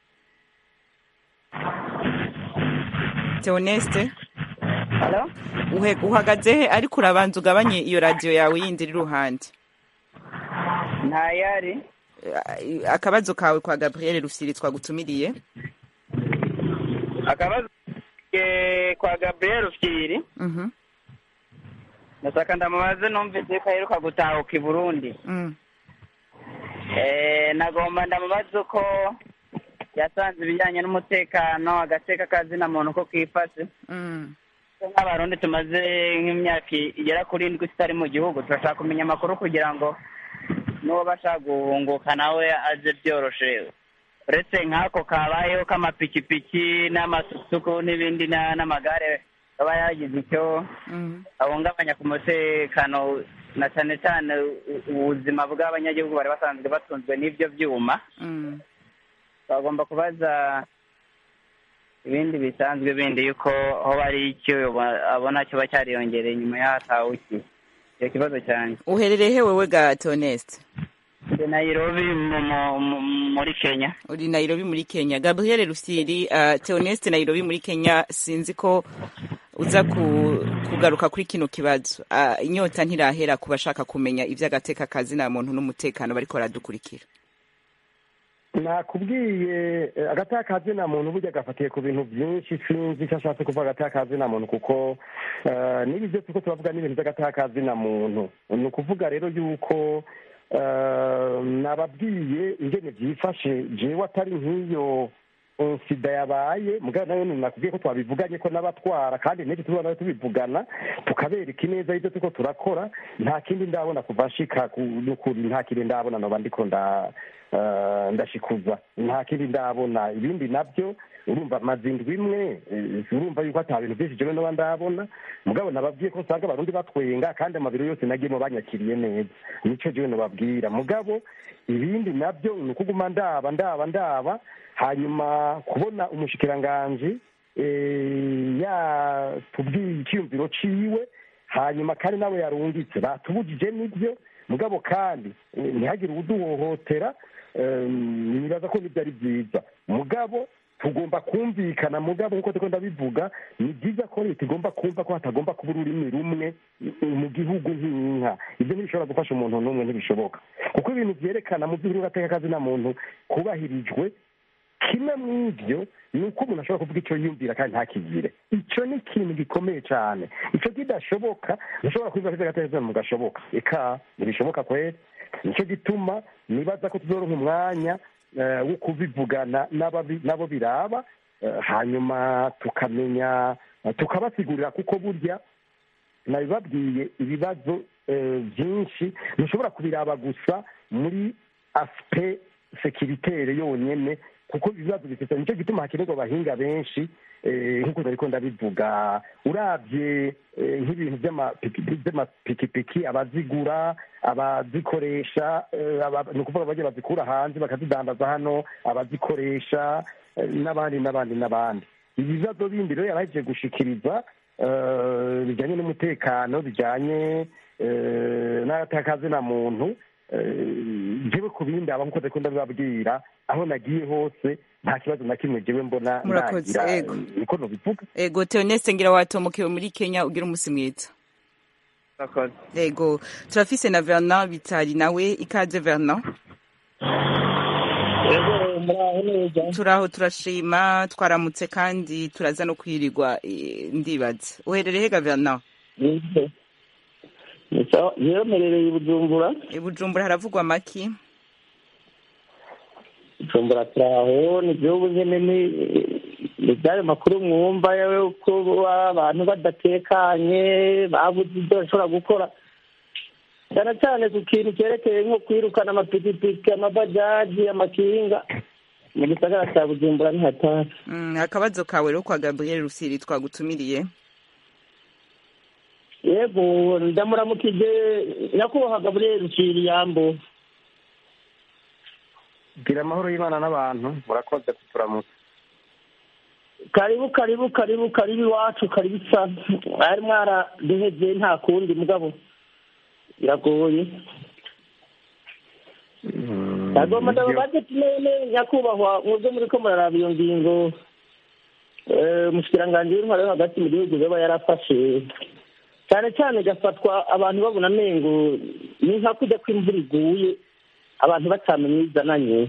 theoneste Hello? uhe- uhagaze he ariko urabanza ugabanye iyo radiyo yawe yindi iri iruhande ntayari Eh, akabazo kawe kwa gabriel rufyiri twagutumiriye akabazo ke kwa gabriel ufyiri Mhm, ndashaka ndamubaze numvise ko aheruka gutahuka i burundi mm. Eh, nagomba ndamubaze uko yasanze ibijyanye n'umutekano agateka kazina muntu ko kifashe Mm. Ko nk'abarundi tumaze nk'imyaka igera kuri indwi tutari mu gihugu turashaka kumenya amakuru kugira ngo n'uwo bashaka guhunguka nawe aze byoroshe uretse nk'ako kabayeho k'amapikipiki n'amasusuku n'ibindi na- n'amagare aba yagize icyo Mm. ahungabanya ku mutekano na cyane cyane u- ubuzima bw'abanyagihugu bari basanzwe batunzwe n'ibyo byuma Mm. bagomba kubaza ibindi bisanzwe bindi yuko aho bari icyo abona kiba cyariyongereye nyuma y'ahatawe iki icyo kibazo cyane uherereye he wewe ga theoneste ndi nayirobi mu- mu- mu- muri kenya uri nairobi muri kenya gabriel rufyiri uh, theoneste nairobi muri kenya sinzi ko uza ku, kugaruka kuri kino kibazo uh, inyota ntirahera ku bashaka kumenya ivy'agateka kazina muntu n'umutekano bariko baradukurikira nakubwiye eh, agateka kazina muntu burya gafatiye ku bintu byinshi sinzi icyo ashatse kuvuga agateka kazina muntu kuko eh, n'ibi byo turiko turavuga n'ibintu by'agateka kazina muntu ni ukuvuga rero yuko eh, nababwiye ingene byifashe jewe atari nk'iyo eh, sida yabaye mugabo nayo nakubwiye ko twabivuganye ko n'abatwara kandi n'ibyo tuba nayo tubivugana tukabereka ineza y'ibyo turiko turakora nta kindi ndabona kuva nshika ku- n'ukuri nta kindi ndabona noba ndiko nda eh, ndashikuza nta kindi ndabona ibindi nabyo urumva mazindwi imwe eh, urumva yuko ata bintu byinshi jewe noba ndabona mugabo nababwiye ko usanga abarundi batwenga kandi amabiro yose nagiyemo banyakiriye neza nico jewe nobabwira mugabo ibindi nabyo ni ukuguma ndaba ndaba ndaba hanyuma kubona umushikiranganji eh, yatubwiye icyiyumviro ciwe hanyuma kandi nawe yarungitse batubujije nibyo mugabo kandi eh, ntihagire uwuduhohotera eh, nibaza ko nibyo ari byiza mugabo tugomba kumvikana mugabo nk'uko turiko ndabivuga ni byiza ko leta igomba kumva ko hatagomba kuba ururimi rumwe mu gihugu nk'inka ibyo ntibishobora gufasha umuntu n'umwe ntibishoboka kuko ibintu byerekana mu by'ukuri gateka kazina muntu kubahirijwe kimwe mu ibyo ni uko umuntu ashobora kuvuga icyo yiyumvira kandi ntakigire icyo ni ikintu gikomeye cyane icyo kidashoboka ntushobora kubivuga ko gateka mu gashoboka eka ntibishoboka kweri nicyo gituma nibaza ko tuzoronka umwanya eh, wo kubivugana n'ababi- n'abo biraba eh, hanyuma tukamenya tukabasigurira kuko burya nabibabwiye ibibazo eh, byinshi ntushobora kubiraba gusa muri asipe sekiritere yonyene kuko ibibazo bifite nicyo gituma hakenerwa abahinga benshi eh, nk'uko nariko ndabivuga urabye eh, nk'ibintu by'amapiki- by'amapikipiki abazigura abazikoresha eh, aba- ni ukuvuga bagiye bazikura hanze bakazidandaza hano abazikoresha eh, n'abandi n'abandi n'abandi ibibazo bindi rero yarahejeje gushikiriza eh, bijyanye n'umutekano bijyanye eh, n'agateka muntu eh, jewe ku bindi aba nk'uko ndiko ndabibabwira aho nagiye hose nta kibazo na kimwe jewe mbona Murakoze, nagira yego. niko nobivuga ego theoneste ngira watomokewe muri kenya ugira umusi mwiza murakoze yego turafise na vernon bitari nawe ikaze vernon yego muraho neza turaho turashima twaramutse kandi turaza no kwirirwa eh, ndibaza uherereye hega vernon Nibyo. Ni sawa yewe mperereye i bujumbura i bujumbura haravugwa amaki bujumbura turaho ni byo nyine ni ni byayo makuru mwumva yewe ko abantu badatekanye babuze ibyo bashobora gukora cyane cyane ku kintu cyerekeye nko kwirukana amapikipiki amabajaji amakinga mu gisagara cya bujumbura nihatari Mm, akabazo kawe rero kwa gabriel rusiri twagutumiriye yego ndamuramukije nyakubahwa gaburiyeri rusiri yambo gira amahoro y'imana n'abantu murakoze kuturamutsa karibu karibu karibu karibu iwacu karibu isa mwari mwaraduhebye nta kundi mugabo biragoye ndagomba ndababaze tunene nyakubahwa mwebwe muri ko muraraba iyo ngingo eh, umushikiranganji w'intwaro yo hagati mu gihugu yaba yarafashe cyane cyane igafatwa abantu babona amengo ni nka kujya kw'imvura iguye abantu batamenya izananye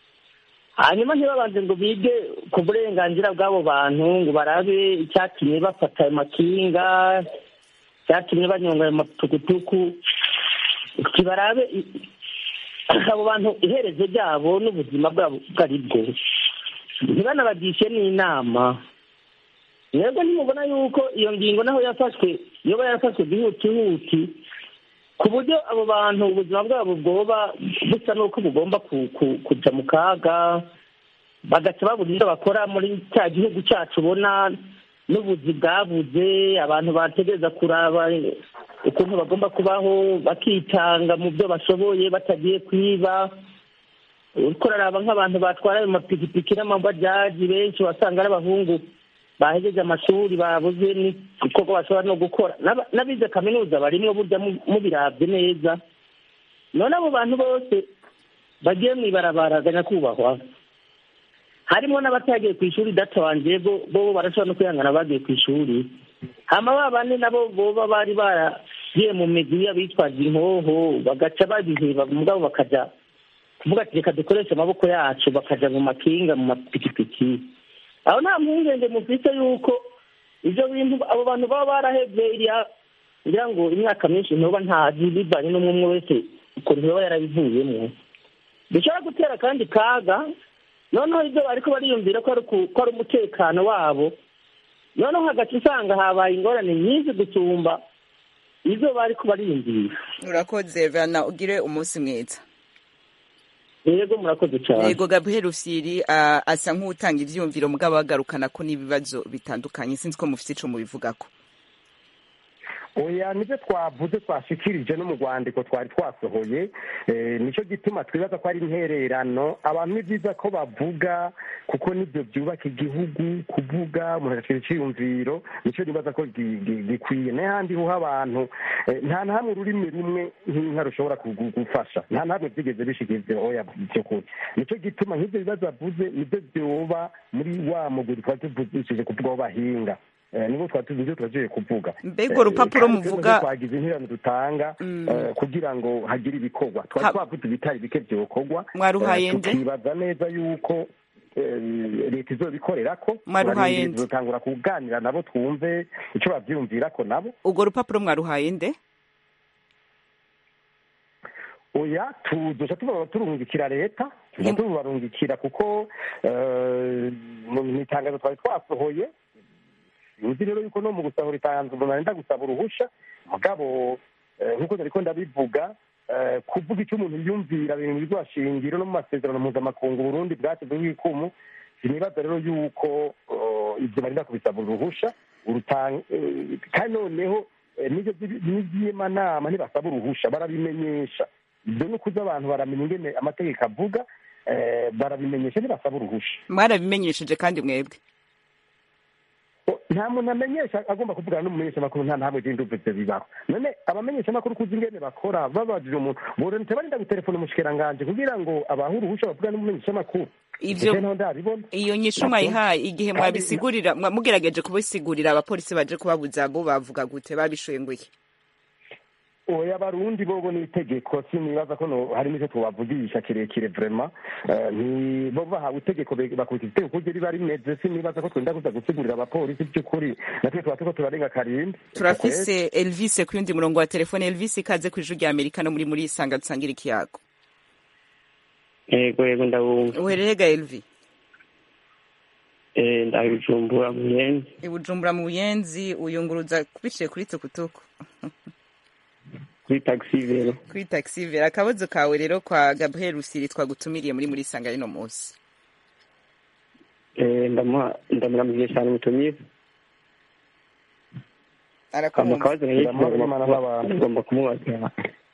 hanyuma ntibabanze ngo bige ku burenganzira bw'abo bantu ngo barabe icyatumye bafata ayo makinga icyatumye banyonga ayo matukutuku barabe i- abo bantu iherezo ryabo n'ubuzima bwabo ubwo ari bwo ntibanabagishe n'inama mwebwe ntimubona yuko iyo ngingo naho yafashwe yoba yarafashwe bihutihuti ku buryo abo bantu ubuzima bwabo bwoba busa n'uko bugomba ku- ku- kuja mu kaga bagaca babura ibyo bakora muri cya gihugu cyacu ubona n'ubuzi bwabuze abantu bategereza kuraba ukuntu bagomba kubaho bakitanga mu byo bashoboye batagiye kwiba uriko uraraba nk'abantu batwara ayo mapikipiki n'amabajaji benshi wasanga ari abahungu bahejeje amashuri babuze n'igikorwa bashobora no gukora N'aba- n'abize kaminuza barimwo burya mu- mubirabye neza none abo bantu bose bagiye mw'ibarabara ga nyakubahwa harimo n'abatagiye ku ishuri data wanje bo bo barashobora no kwihangana bagiye ku ishuri hama ba bane nabo boba bari baragiye mu migwi y'abitwaje inkoho bagaca babiheba mugabo bakaja kuvuga ati reka dukoreshe amaboko yacu bakaja mu makinga mu mapikipiki aho nta mpungenge mufite yuko ibyo bintu abo bantu baba barahebye iriya ngira ngo imyaka myinshi ntuba ntazi bivanye n'umwe umwe wese ukuntu yaba yarabivuyemo bishobora gutera kandi kaga noneho ibyo bariko bariyumvira ko ari ku- ko ari umutekano wabo noneho hagati usanga habaye ingorane nyinshi gusumba izo bariko bariyumvira urakoze vernon ugire umunsi mwiza yego murakoze cyane yego gabriel rusiri ah, asa nk'utanga ivyiyumviro mugabo agarukana ko n'ibibazo bitandukanye sinzi ko mufite ico mubivugako oya nibyo twavuze twashikirije no mu rwandiko twari twasohoye eh, nicyo gituma twibaza ko ari intererano abantu ni byiza ko bavuga kuko nibyo byubaka igihugu kuvuga umuntu agacira icyiyumviro nicyo nibaza ko gi- gi- gikwiye n'ahandi ho abantu eh, nta na hamwe ururimi rumwe nk'inka rushobora kugu- gufasha nta na hamwe byigeze bishikiriza oya byo kuri nicyo gituma nk'ibyo bibazo avuze nibyo byoba muri wa muguri twari tuvugishije kuvuga aho bahinga Eh, nibwo twari tuzi ibyo turagiye kuvuga Mbega urwo rupapuro kandi muvuga- twebwe twagize interano dutanga Mm. eh, kugira ngo hagire ibikorwa Ha- twari twavuze ibitari bike byokorwa Mwaruhaye Eh, nde? tukibaza neza yuko eh, leta izobikorera ko Mwaruhaye nde? tuzotangura kuganira nabo twumve icyo bavyumvira ko nabo urwo rupapuro mwaruhaye nde oya tuzoca tuba turungikira leta tuza Ni- tubarungikira kuko eh, mu mu itangazo twari twasohoye sinzi rero yuko no mu gusahura itangazo umuntu arenda gusaba uruhusha mugabo eh, nk'uko nariko ndabivuga eh, kuvuga icyo umuntu yumvira biri mu bizashingiro no mu masezerano mpuzamakungu burundi bwashyizeho ikumu sinibaza rero yuko eh, ibyo barinda kubisaba uruhusha urutanga eh, kandi noneho eh, n'ibyo by'i- n'iby'imanama ntibasaba uruhusha barabimenyesha ibyo ni ukuza abantu baramenya ingene amategeko avuga eh, barabimenyesha ntibasaba uruhusha mwarabimenyesheje kandi mwebwe O, nta muntu amenyesha agomba kuvugana n'umumenyeshamakuru nta ntabwo igenda uvuze ibyo bibaho none abamenyeshamakuru kuzi ingene bakora babajije umuntu boronte barinda gutelefona umushikiranganje kugira ngo abahe uruhusha bavugane n'umumenyeshamakuru ivyo Ese ntaho ndabibona iyo nyishu mwayihaye igihe Kandi- mwabisigurira mwa- mugerageje kubisigurira abapolisi baje kubabuza bo bavuga gute babishoye ngo iki oya abarundi bobo ni itegeko sinibaza ko no- hari n'icyo tubavugisha kirekire vrema Eh, ni bo bahawe itegeko be- bakurikiza itegeko kuryo riba rimeze sinibaza ko twenda kuza gusigurira abapolisi by'ukuri natwe tuba turiko turarenga karindwi turafise elvis ku yundi murongo wa telefone elvis ikaze ku ijwi rya amerika no muri muri isanga dusangira ikiyago yego yego ndabumva uhererega elvi Eh, ndabijumbura muyenzi ibujumbura mu buyenzi uyunguruza biciye kuri tukutuku kuri taxi vero kuri taxi vera akabazo kawe rero kwa gabriel rusiri twagutumiriye muri muri isanga rino munsi Eh, ndamuha ndamuramuje cyane umutumire kama arakumva kabazo nayo Ndamuha Imana n'abantu. ngomba kumubaza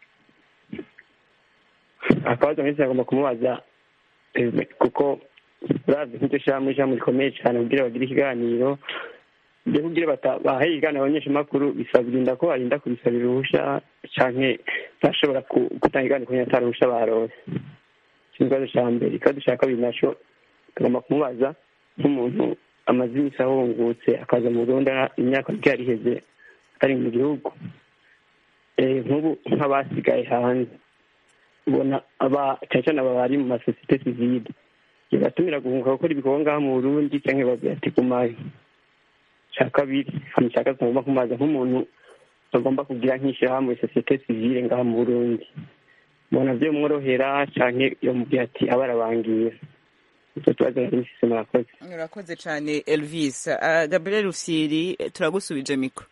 akabazo nk'iki agomba kumubaza eh, kuko uravye nk'iryo shamwe ishamwe rikomeye cyane kugira bagire ikiganiro byo kugira bata- bahaye ikiganiro abanyeshamakuru bisabwa ko barinda kubisabira uruhusha canke bashobora ku- gutanga ikiganiro kugira ata ruhusha barose ico ni ikibazo ca mbere ikibazo ca kabiri naco tugomba kumubaza nk'umuntu amaze iminsi ahungutse akaza mu burundi ara- imyaka mike yari iheze ari mu gihugu Eh, nk'ubu nk'abasigaye hanze ubona aba cyane cyane aba bari mu masosiyete sivile bibatumira guhunga gukora ibikorwa ngaha mu burundi cyangwa babwira ati gumayo cya kabiri hano cya gatatu ngomba kumaza nk'umuntu bagomba kugira nk'ishyirahamwe sosiyete sivile ngaha mu burundi mbona byo mworohera cyangwa iyo mubwira ati aba arabangira icyo tubazo nari mfise murakoze urakoze cyane elvis Ah, gabriel rusiri turagusubije mikoro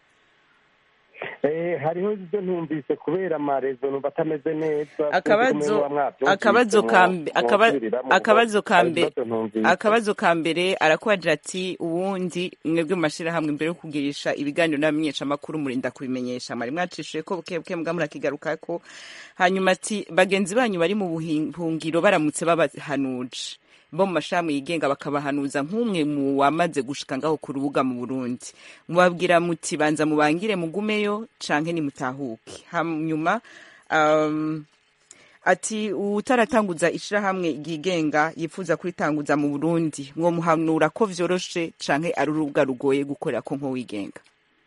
Eh, hariho ibyo ntumvise kubera amarezo numva atameze neza akabazo akabazo ka mbe- akaba- akabazo ka mbe akabazo ka mbere arakubagira ati uwundi mwebwe mu mashyirahamwe imbere yo kugirisha ibiganiro n'abamenyeshamakuru murinda kubimenyesha mwari mwacishije ko buke buke mbwa murakigarukako hanyuma ati bagenzi banyu bari mu buhungiro baramutse babahanuje bo mu mashami yigenga bakabahanuza nk'umwe mu wamaze gushika ngaho ku rubuga mu Burundi mubabwira muti banza mubangire mugumeyo canke nimutahuke hanyuma um, ati utaratanguza ishirahamwe ryigenga yifuza kuritanguza mu Burundi mwo muhanura ko vyoroshe canke ari urubuga rugoye gukorera ko nko wigenga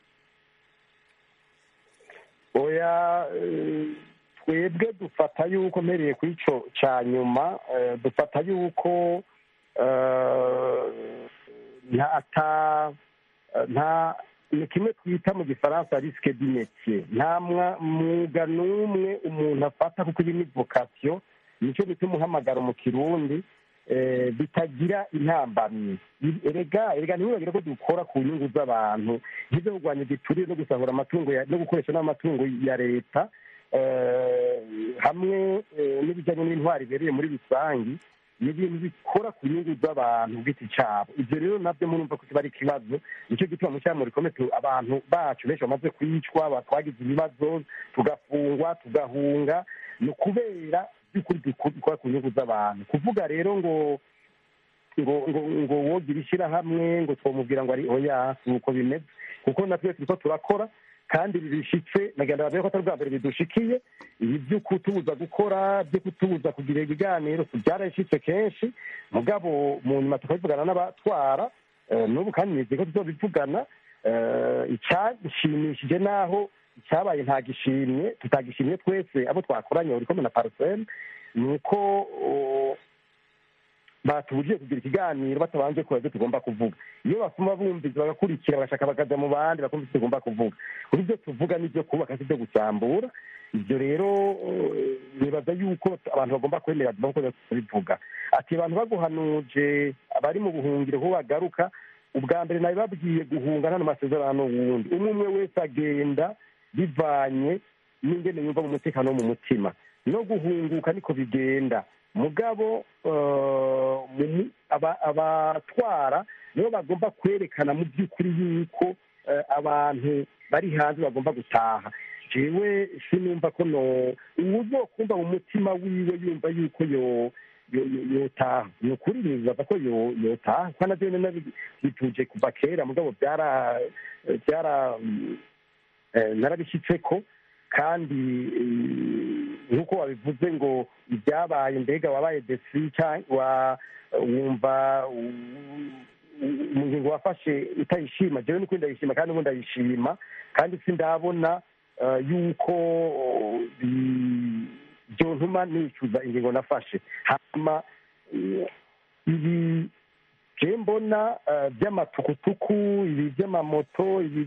oya eh, twebwe dufata yuko mpereye ku ico ca nyuma eh, dufata yuko eh, nta ata nta ni kimwe twita mu gifaransa risike du métier nta mwa- mwuga n'umwe umuntu afata kuko iyi ni vocation nicyo bita umuhamagaro mu kirundi eh, bitagira intambamyi erega erega ntiwibagire ko dukora ku nyungu z'abantu nk'ibyo kurwanya igiturire no gusahura amatungo ya- no gukoresha n'amatungo ya leta eh, hamwe eh, n'ibijyanye n'intwari ibereye muri rusange ni ibintu bikora ku nyungu z'abantu ku giti cyabo ibyo rero nabyo murumva ko kiba ari ikibazo nicyo gituma mu cyamuri rikomeye abantu bacu benshi bamaze kwicwa ba- twagize ibibazo tugafungwa tugahunga ni ukubera by'ukuri dukora ku nyungu z'abantu kuvuga rero ngo ngo ngo ngo wogira ishyirahamwe ngo twamubwira ngo ari oya si uko bimeze kuko natwe turiko turakora kandi bibishitse nagenda bavuga ko atari ubwa mbere bidushikiye ibi byo kutubuza gukora byo kutubuza kugira ibiganiro byarashitse kenshi mugabo mu nyuma tukabivugana n'abatwara eh, n'ubu kandi nizeye ko tuzobivugana eh, icyashimishije naho icyabaye nta gishimye tutagishimye twese abo twakoranye uri kumwe na parcelle ni uko oh, batubujije kugira ikiganiro batabanje kuba ibyo tugomba kuvuga iyo basoma bumvise bagakurikira bagashaka bakaja mu bandi bakumva ivyo tugomba kuvuga kuri ibyo tuvuga n'ibyo kubaka si ibyo gusambura ibyo rero eh, nibaza yuko abantu bagomba kwemera bagomba kubivuga ati abantu baguhanuje abari mu buhungiro ko bagaruka ubwa mbere nawe babwiye guhunga nta masezerano wundi umwe umwe wese agenda bivanye n'ingene yumva mu mutekano wo mu mutima no guhunguka niko bigenda mugabo eh, mu mu- aba- abatwara nibo bagomba kwerekana mu by'ukuri yuko eh, abantu bari hanze bagomba gutaha jewe sinumva ko no uwuzokumva mu mutima wiwe yumva yuko yo yo- yo- yotaha ni ukuri nibaza ko yo- yotaha kuko navyo nyene nabi- bituje kuva kera mugabo byara byara eh, narabishyitseko kandi eh, nk'uko wabivuze ngo ibyabaye mbega wabaye desi cyangwa wumva mu ngingo wafashe utayishima jewe niko ndayishima kandi ubu ndayishima kandi sindabona yuko byontuma nicuza ingingo nafashe hanyuma ibi je mbona by'amatukutuku ibi by'amamoto ibi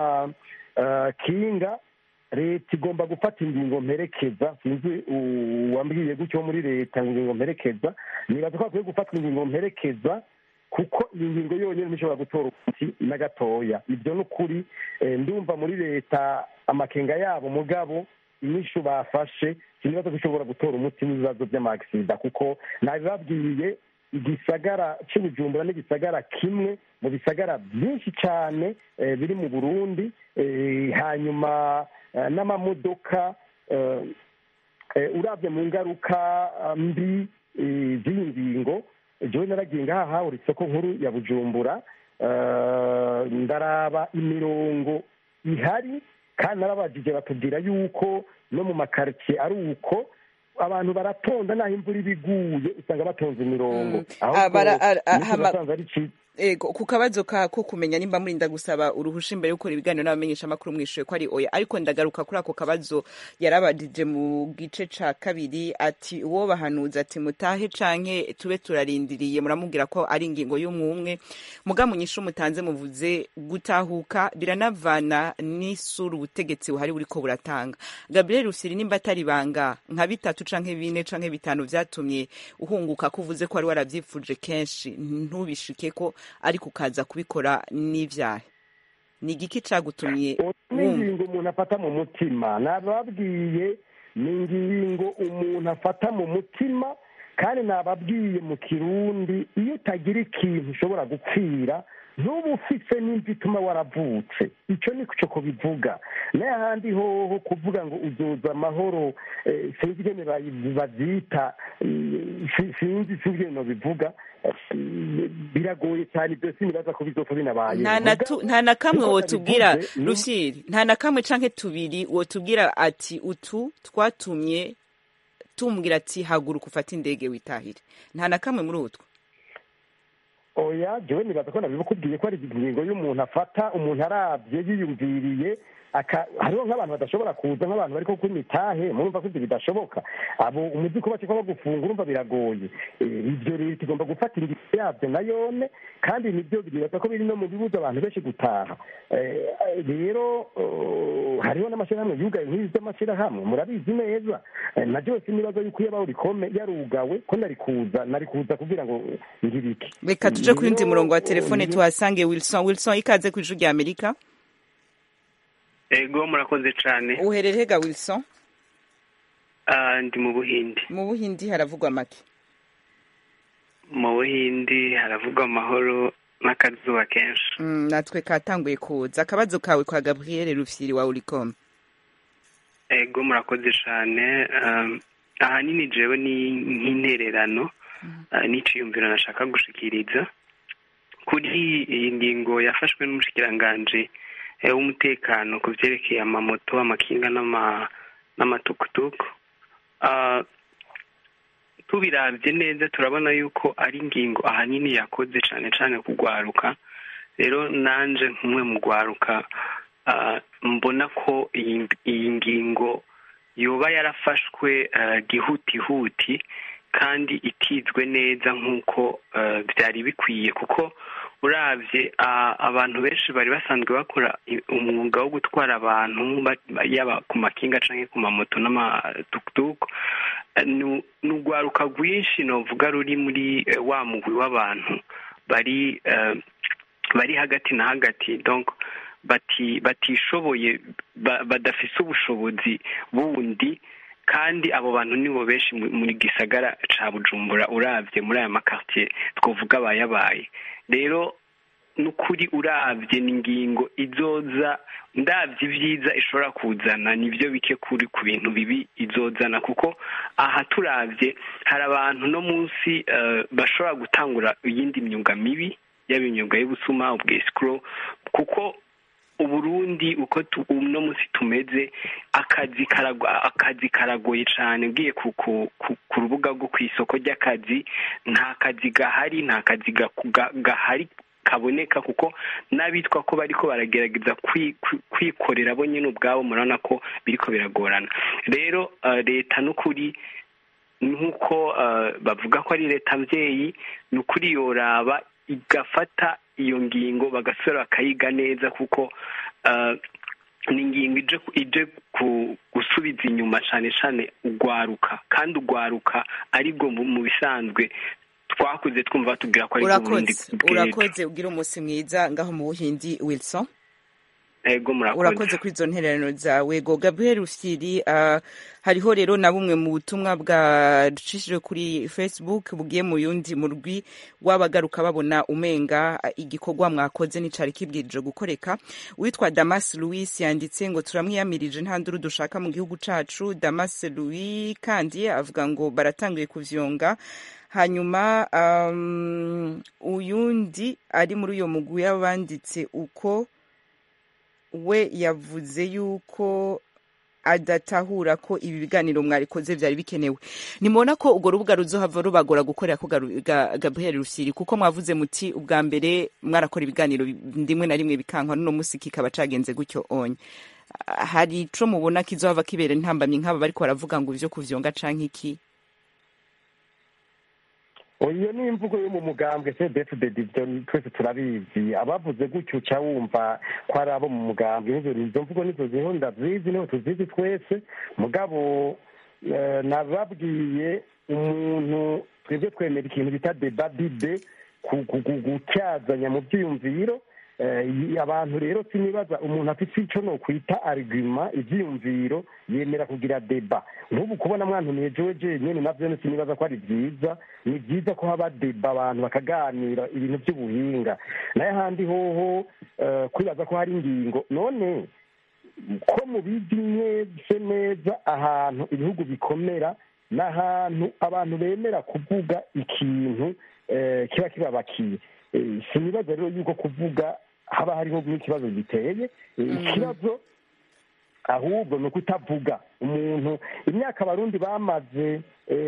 by'amakinga leta igomba gufata ingingo mperekeza sinzi uwambwiye gutyo muri leta ngo ingingo mperekeza nibaza ko hakwiye gufatwa ingingo mperekeza kuko iyi ngingo yonyine ntishobora gutora umuti na gatoya ibyo ni ukuri ndumva muri leta amakenga yabo mugabo inyishu bafashe sinibaza ko ishobora gutora umuti w'ibibazo by'amagisida kuko nabibabwiye igisagara cy'ubujumbura n'igisagara kimwe mu bisagara byinshi cyane biri mu burundi hanyuma n'amamodoka urabye mu ngaruka mbi z'iyi ngingo jewe naragiye ngaha hahora isoko nkuru ya bujumbura ndaraba imirongo ihari kandi narabajije batubwira yuko no mu makaritsiye ari uko abantu baratonda naho imvura iba iguye usanga batonze imirongo ahubwo nasanze ari cyiza ego ku kabazo kako kumenya nimba murinda gusaba uruhusha imbere yo gukora ibiganiro n'abamenyesha amakuru mwishuye ko ari oya ariko ndagaruka kuri ako kabazo yarabadije mu gice ca kabiri ati uwo bahanuza ati mutahe canke tube turarindiriye muramubwira ko ari ingingo y'umwumwe muga munyishu mutanze muvuze gutahuka biranavana n'isura ubutegetsi buhari buriko buratanga Gabriel Rusiri nimba atari banga nka bitatu canke bine canke bitanu vyatumye uhunguka ko uvuze ko wari waravyifuje kenshi ntubishike ko ariko ukaza kubikora n'ibyaha ni igiki cyagutumye ni ingingo umuntu afata mu mutima nababwiye ni ingingo umuntu afata mu mutima kandi nababwiye mu kirundi iyo utagira ikintu ushobora gupfira ntuba ufite n'imvi ituma waravutse icyo ni cyo kubivuga n'ahandi hoho kuvuga ngo uzoza amahoro sinzi ingene babyita sinzi sinzi ingene bivuga biragoye cyane ibyo sinibaza ko bizopfa binabaye nta na kamwe wotubwira rushyiri nta na kamwe canke tubiri wotubwira ati utu twatumye tumbwira ati haguruka ufate indege witahire nta na kamwe muri utwo oya jewe nibaza ko nabibukubwiye ko ari ingingo y'umuntu afata umuntu arabye yiyumviriye hariho nk'abantu badashobora kuza nk'abantu bari kuri mitahe murumva ko ibyo bidashoboka abo umuzi ko bakekwa bagufunga urumva biragoye ibyo leta igomba gufata ingingo yabyo na yone kandi nibyo bibaza ko biri no mu bibuza abantu benshi gutaha rero hariho n'amashyirahamwe yugaye nk'izi z'amashyirahamwe murabizi neza na byose nibaza yuko iyo rikome yarugawe ko nari kuza nari kuza kugira ngo ngire iki reka tuje ku yundi murongo wa telefone tuhasange wilson wilson ikaze ku ijwi rya amerika ego murakoze cyane uherere hega wilson ndi mu buhindi mu buhindi haravugwa make mu buhindi haravugwa amahoro n'akazuba kenshi natwe katanguye kuza akabazo kawe kwa gabriel rufyiri wa uricom ego murakoze cyane ahanini jewe ni nk'intererano n'iciyumviro nashaka gushikiriza kuri iyi ngingo yafashwe n'umushikiranganji w'umutekano ku byerekeye amamoto amakinga n'amatukutuku tubirabye neza turabona yuko ari ingingo ahanini yakoze cyane cyane kugwaruka rero nanje nk'umwe mu gwaruka mbona ko iyi ngingo yoba yarafashwe gihutihuti kandi itizwe neza nk'uko byari bikwiye kuko urabye abantu benshi bari basanzwe bakora umwuga wo gutwara abantu yaba ku makinga cyangwa ku mamoto n'amatukutuku ni urwaruka rwinshi navuga ruri muri wa mugwi w'abantu bari bari hagati na hagati batishoboye badafise ubushobozi bundi kandi abo bantu nibo benshi muri gisagara ca bujumbura urabye muri aya makartier twavuga abayabaye rero n'ukuri urabye ni ingingo izoza ndabye ibyiza ishobora kuzana nibyo bike kuri ku bintu bibi izozana kuko aha turabye hari abantu no munsi bashobora gutangura iyindi myuga mibi yaba imyuga y'ubusuma ubwesikuro kuko uburundi uko uno munsi tumeze akazi akazi karagoye cyane ugiye ku rubuga rwo ku isoko ry'akazi nta kazi gahari nta kazi gahari kaboneka kuko n'abitwa ko bariko baragerageza kwikorera bo nyine ubwabo murabona ko biriko biragorana rero leta n'ukuri nk'uko bavuga ko ari leta mbyeyi ni ukuri yoraba igafata iyo ngingo bagasubira bakayiga neza kuko ni ingingo ije gusubiza inyuma cyane cyane ugwaruka kandi ugwaruka aribwo mu bisanzwe twakuze twumva batubwira ko ari urakoze urakoze ugira umunsi mwiza ngaho mu buhindi wilson ego murakoze urakoze kuri izo ntererano zawe go gabriel rufyiri hariho rero na bumwe mu butumwa bwacishije kuri facebook bugiye mu yundi murwi w'abagaruka babona umenga igikorwa mwakoze n'icari kibwirije gukoreka witwa damas louis yanditse ngo turamwiyamirije nta nduru dushaka mu gihugu cacu damas louis kandi avuga ngo baratanguye kuvyonga hanyuma um, uyundi ari muri uyo mugwi y'abanditse uko we yavuze yuko adatahura ko ibi biganiro mwarikoze byari bikenewe nimubona ko urwo rubuga ruzohava rubagora gukorera ko gabriel rufyiri kuko mwavuze muti ubwa mbere mwarakora ibiganiro rimwe na rimwe bikankwa n'uno munsi kikaba cagenze gutyo onye hari ico mubona kizohava kibera intambamyi nk'aba bariko baravuga ngo ivyo kuvyonga canke iki iyo ni imvugo yo mu mugambwe cdfdd ibyo twese turabizi abavuze gutyo uca wumva ko ari abo mu mugambwe izo mvugo nizo ziriho ndazizi niho tuzizi twese mugabo nababwiye umuntu twebwe twemera ikintu bita debadide gutyazanya mu byiyumviro abantu rero sinibaza umuntu afite icyo no kwita arigima ibyiyumviro yemera kugira deba nk'ubu kubona mwantumiye jewe jenyine navyo sinibaza ko ari byiza ni byiza ko haba deba abantu bakaganira ibintu by'ubuhinga naye ahandi hoho kwibaza ko hari ingingo none ko mubizi mwese neza ahantu ibihugu bikomera n'ahantu abantu bemera kuvuga ikintu kiba kibabakiye sinibaza rero yuko kuvuga haba hariho n'ikibazo giteye ikibazo ahubwo ni ukutavuga umuntu imyaka abarundi bamaze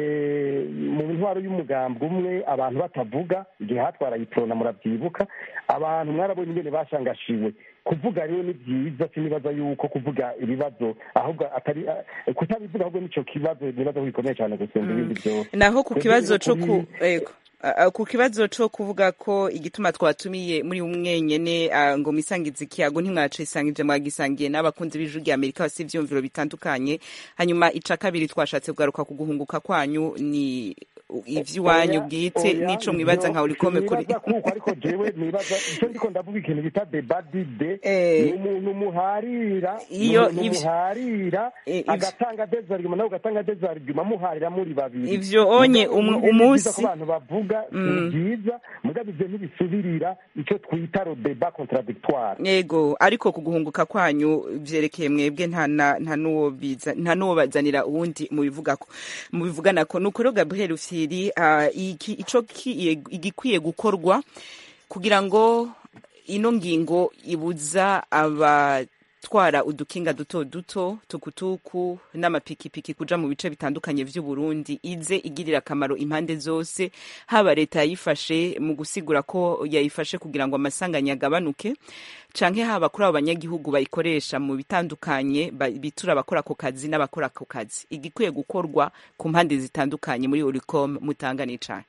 mu ntwaro y'umugambwe umwe abantu batavuga igihe hatwara itorona murabyibuka abantu mwarabonye ingene bashangashiwe kuvuga rero ni byiza sinibaza yuko kuvuga ibibazo ahubwo atari kutabivuga ahubwo nicyo kibazo nibaza ko gikomeye cyane gusumba ibindi byose naho ku kibazo cyo ku ku kibazo cyo kuvuga ko igituma twatumiye muri umwenyene ngo mwisangize ikiyago ntimwacisangije mwagisangiye n'abakunzi b'ijwi rya amerika basi ivyumviro bitandukanye hanyuma ica kabiri twashatse kugaruka ku guhunguka kwanyu ni ivy'iwanyu bwite n'ico mwibaza nka urikome kuri kuko ariko jewe nibaza icyo ndiko ndavuga ikintu bita debadide ni umuntu muharira iyo muharira agatanga desarguma nawe ugatanga desarguma muharira muri babiri ivyo onye umunsi ko abantu bavuga ni byiza mugabo ivyo ntibisubirira icyo twita ro deba contradictoire yego ariko ku guhunguka kwanyu vyerekeye mwebwe nta nta n'uwo biza nta n'uwo bazanira uwundi mubivugako mubivuganako nuko rero Gabriel Ufyiri iki ico igikwiye gukorwa kugira ngo ino ngingo ibuza abatwara udukinga duto duto tukutuku n'amapikipiki kuja mu bice bitandukanye vy'u Burundi ize igirira akamaro impande zose haba leta yayifashe mu gusigura ko yayifashe kugira ngo amasanganya agabanuke canke haba kuri abo banyagihugu bayikoresha mu bitandukanye bitura abakora ako kazi n'abakora ako kazi igikwiye gukorwa ku mpande zitandukanye muri Oricom mutangane cane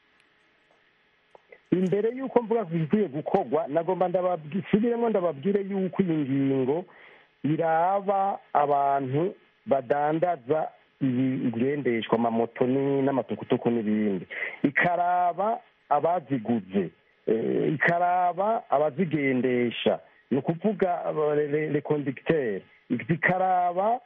imbere y'uko mvuga ko bikwiye gukorwa nagomba ndabasubiremo ndababwire y'uko iyi ngingo iraba abantu badandaza ibigendeshwa amamoto n'amatukutuku n'ibindi ikaraba abaziguze ikaraba abazigendesha ni ukuvuga rekondegiteri zikaraba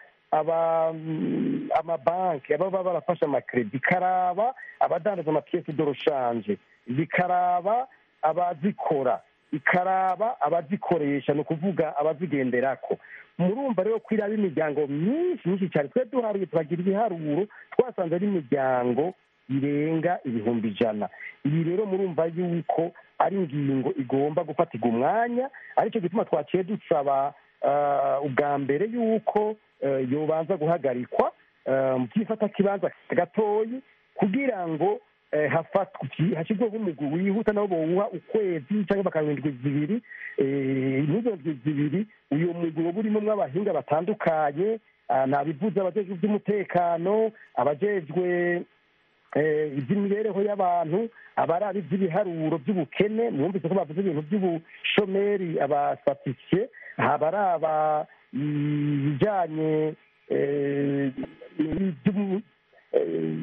amabanki ababa barafashe amakeredi ikaraba abadandaza amapiyesi doroshanje bikaraba abazikora ikaraba abazikoresha ni ukuvuga abazigenderako murumva rero ko iraba imiryango myinshi myinshi cyane twe duharuye turagira ibiharuro twasanze ari imiryango irenga ibihumbi ijana ibi rero murumva yuko ari ingingo igomba gufatirwa umwanya aricyo gituma twaciye dusaba ubwa mbere yuko yobanza guhagarikwa byifata kibanza gatoyi kugira ngo eh, hafatwa hashyirwaho umugwi wihuta nabo bowuha ukwezi cyangwa bakaba indwi zibiri eh, n'izo ndwi zibiri uyu mugwi woba urimo abahinga batandukanye ah, nabivuze abajejwe iby'umutekano abajejwe eh, iby'imibereho y'abantu abaraba iby'ibiharuro by'ubukene mwumvise ko bavuze ibintu by'ubushomeri abasatisiye abaraba ibijyanye eh, n'iby'ubu- eh,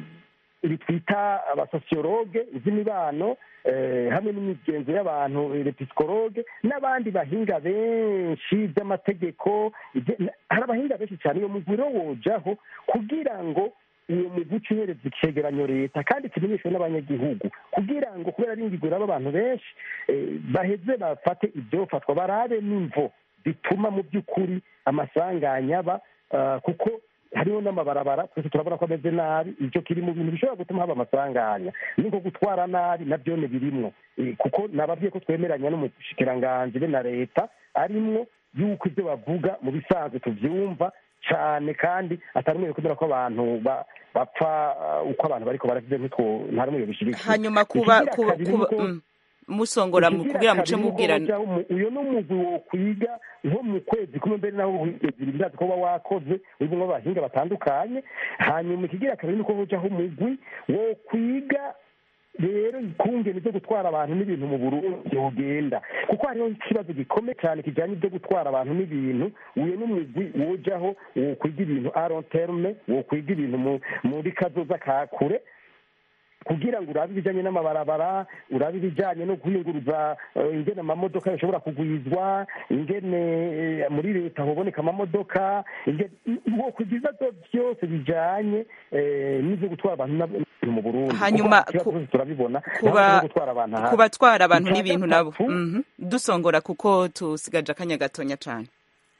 ibi twita abasosiyologe iby'imibano eh, hamwe n'imigenzo y'abantu episikologe n'abandi bahinga benshi by'amategeko ibye- hari abahinga benshi cyane iyo mugwi rero wojaho kugira ngo uwo mugwi uca uhereza icegeranyo leta kandi kimenyeshwe n'abanyagihugu kugira ngo kubera ari ingingo iraba abantu benshi eh, baheze bafate ibyofatwa barabe n'imvo bituma mu by'ukuri amasanganya aba ah, kuko hariho n'amabarabara twese turabona ko ameze nabi icyo kiri mu bintu bishobora gutuma haba amasanganya ni nko gutwara nabi nabyo ni birimwo Eh, kuko nababwiye ko twemeranya n'umushikiranganji be na leta arimwo yuko ibyo bavuga mu bisanzwe tubyumva cyane kandi atari umwe kubera ko abantu ba- bapfa ah, uko abantu bariko baravuze ntitwo nta rumwe bishyigikiye hanyuma kuba Ikigira kuba kabiri kuba nuko- mm, musongora mu- kugira muce mubwirana uyu ni umugwi wo kwiga nko mu kwezi kumwe mbere naho wigeze ibirazi ko uba wakoze urimo abahinga batandukanye hanyuma ikigira kabiri nuko bujaho umugwi wo kwiga rero ikungene byo gutwara abantu n'ibintu mu burundi ugenda kuko hariho ikibazo gikomeye cyane kijyanye ibyo gutwara abantu n'ibintu uyu n'umugwi wojaho wo kwiga ibintu aron terme wo kwiga ibintu mu- muri kazoza ka kure kugira ngo urabe ibijyanye n'amabarabara urabe ibijyanye no guhinguruza eh, ingene amamodoka yashobora kugwizwa ingene eh, muri leta hoboneka amamodoka ingene wo ku ibibazo byose bijyanye eh, n'ibyo gutwara abantu n'ab- mu burundi Hanyuma Kuko ikibazo ku- cyose turabibona kuba ntabwo no gutwara abantu ahandi. ku batwara abantu Icya n'ibintu nabo gatatu, Mhm. dusongora kuko tusigaje akanya gatonya cyane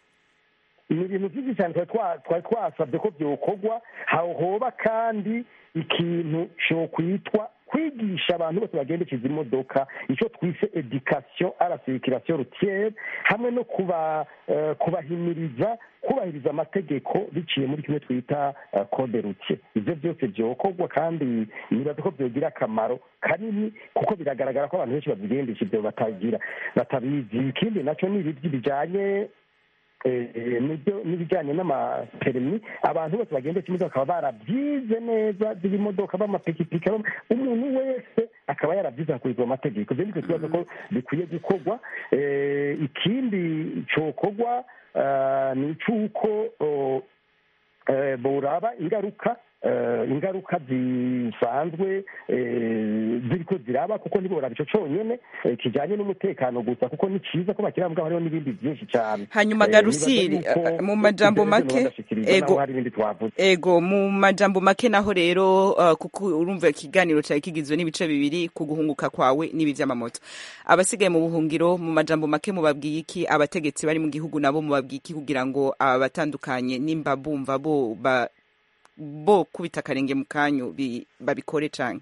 ni ibintu byinshi cyane twari twa- twari twasabye ko byokorwa hoba kandi ikintu cyokwitwa kwigisha abantu bose bagendekeza imodoka icyo twise education à la circulation routière hamwe no kuba eh, kubahimiriza kubahiriza amategeko biciye muri kimwe twita eh, code routier ibyo byose byokorwa kandi nibaza ko byogira akamaro kanini kuko biragaragara ko abantu benshi babigendesha ibyo batagira batabizi ikindi nacyo ni ibiryo bijyanye eh, eh, nibyo n'ibijyanye n'amaperimi abantu bose bagendesha imodoka bakaba barabyize neza z'ibimodoka b'amapikipiki b'ama- umuntu wese akaba yarabyize hakurikizwa amategeko ibyo nicyo kibazo ko bikwiye gukorwa Eh, ikindi cyokorwa ah, ni icy'uko oh, eh, boraba ingaruka eh, ingaruka zisanzwe eh, ziriko ziraba kuko ntiboraba ico conyene eh, kijanye n'umutekano gusa kuko ni ciza ko bakirambwa hariho n'ibindi byinshi cyane hanyuma Eh, garusiri nibaza yuko eh, mu majambo ibyo make bagashikiriza ego naho hari ibindi twavuze ego mu majambo make naho rero uh, kuko urumva ikiganiro cyari kigizwe n'ibice bibiri ku guhunguka kwawe n'ibi by'amamoto abasigaye mu buhungiro mu majambo make mubabwiye iki abategetsi bari mu gihugu nabo mubabwiye iki kugira ngo aba batandukanye nimba bumva bo ba, bo kubita akarenge mu kanyu bi- babikore canke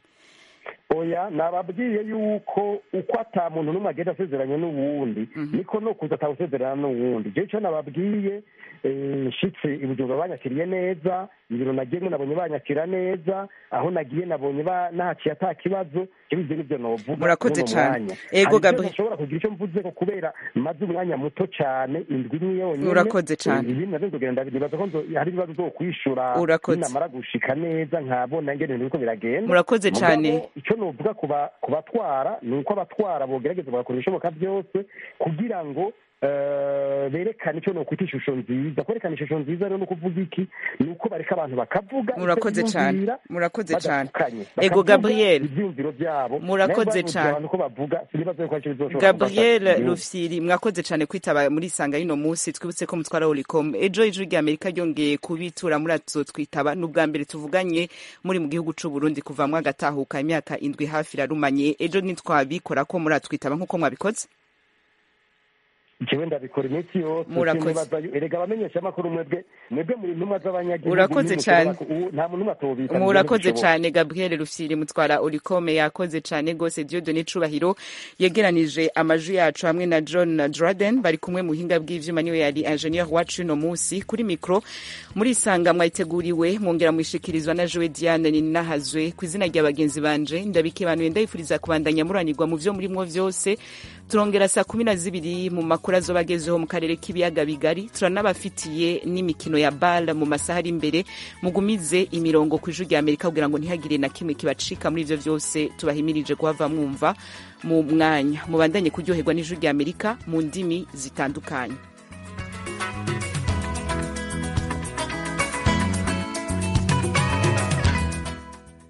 oya nababwiye yuko uko ata muntu n'umwe agenda asezeranye n'uwundi niko no kuza atawusezerana n'uwundi jewe icyo nababwiye eh, nshitse i bujumbura banyakiriye neza ibiro nagiyemo nabonye banyakira neza aho nagiye nabonye ba- nahaciye ata kibazo jewe ivyo nivyo novuga Murakoze muri uno cane. mwanya. Ego, Hari ivyo Gabriel. ntashobora kugira icyo mvuzeko kubera maze umwanya muto cane indwi imwe yonyene Urakoze cane. Eh, ibindi navyo nzogenda nibaza ko nzo- hari ibibazo zo kwishura Urakoze. ninamara gushika neza nkabona ingene ibintu biriko biragenda Murakoze Mugabo, cane. icyo novuga ku ba- ku batwara ni uko abatwara bogerageza bagakora ibishoboka byose kugira ngo eh, berekane icyo nokwita ishusho nziza kwerekana ishusho nziza rero ni ukuvuga iki ni uko bareka abantu bakavuga icyo murakoze cane biyumvira, murakoze cane badafukanye. ego Bakavuga gabriel ivyiyumviro byabo Murakoze nayo babuze cane. abantu ko bavuga sinibaza yuko aricyo bizoshobora gabriel gufasha igihugu. rufyiri mwakoze cyane kwitaba muri isanga y'ino munsi twibutse ko mutwara oricom ejo ijwi rya amerika ryongeye kubitura muri atuzo twitaba ni ubwa mbere tuvuganye muri mu gihugu c'u burundi kuva mwagatahuka imyaka indwi hafi irarumanye ejo ntitwabikora ko muri atwitaba nk'uko mwabikoze jewe ndabikora iminsi yose Murakoze. sinibaza yo- erega abamenyesha amakuru mwebwe mwebwe muri ntumwa z'abanyagihugu Urakoze ntimushobora cane. ku- ubu- nta muntu n'umwe atobita murakoze cyane gabriel rufyiri mutwara urikome yakoze cyane rwose diodone cubahiro yegeranije amajwi yacu hamwe na john draden bari kumwe mu buhinga bw'ivyuma niwe yari ingenieur wacu uno munsi kuri mikro muri isanga mwayiteguriwe mwongera mwishikirizwa na jowe diane ninahazwe ku izina rya bagenzi banje ndabikebanuye ndabifuriza kubandanya muranirwa mu vyo murimwo vyose turongera saa kumi na zibiri mu makuru azoba agezeho mu karere k'ibiyaga bigari turanabafitiye n'imikino ya bal mu masaha ari imbere mugumize imirongo ku ijwi rya amerika kugira ngo ntihagire na kimwe kibacika muri ivyo vyose tubahimirije kuhava mwumva mu mwanya mubandanye kuryoherwa n'ijwi rya amerika mu ndimi zitandukanye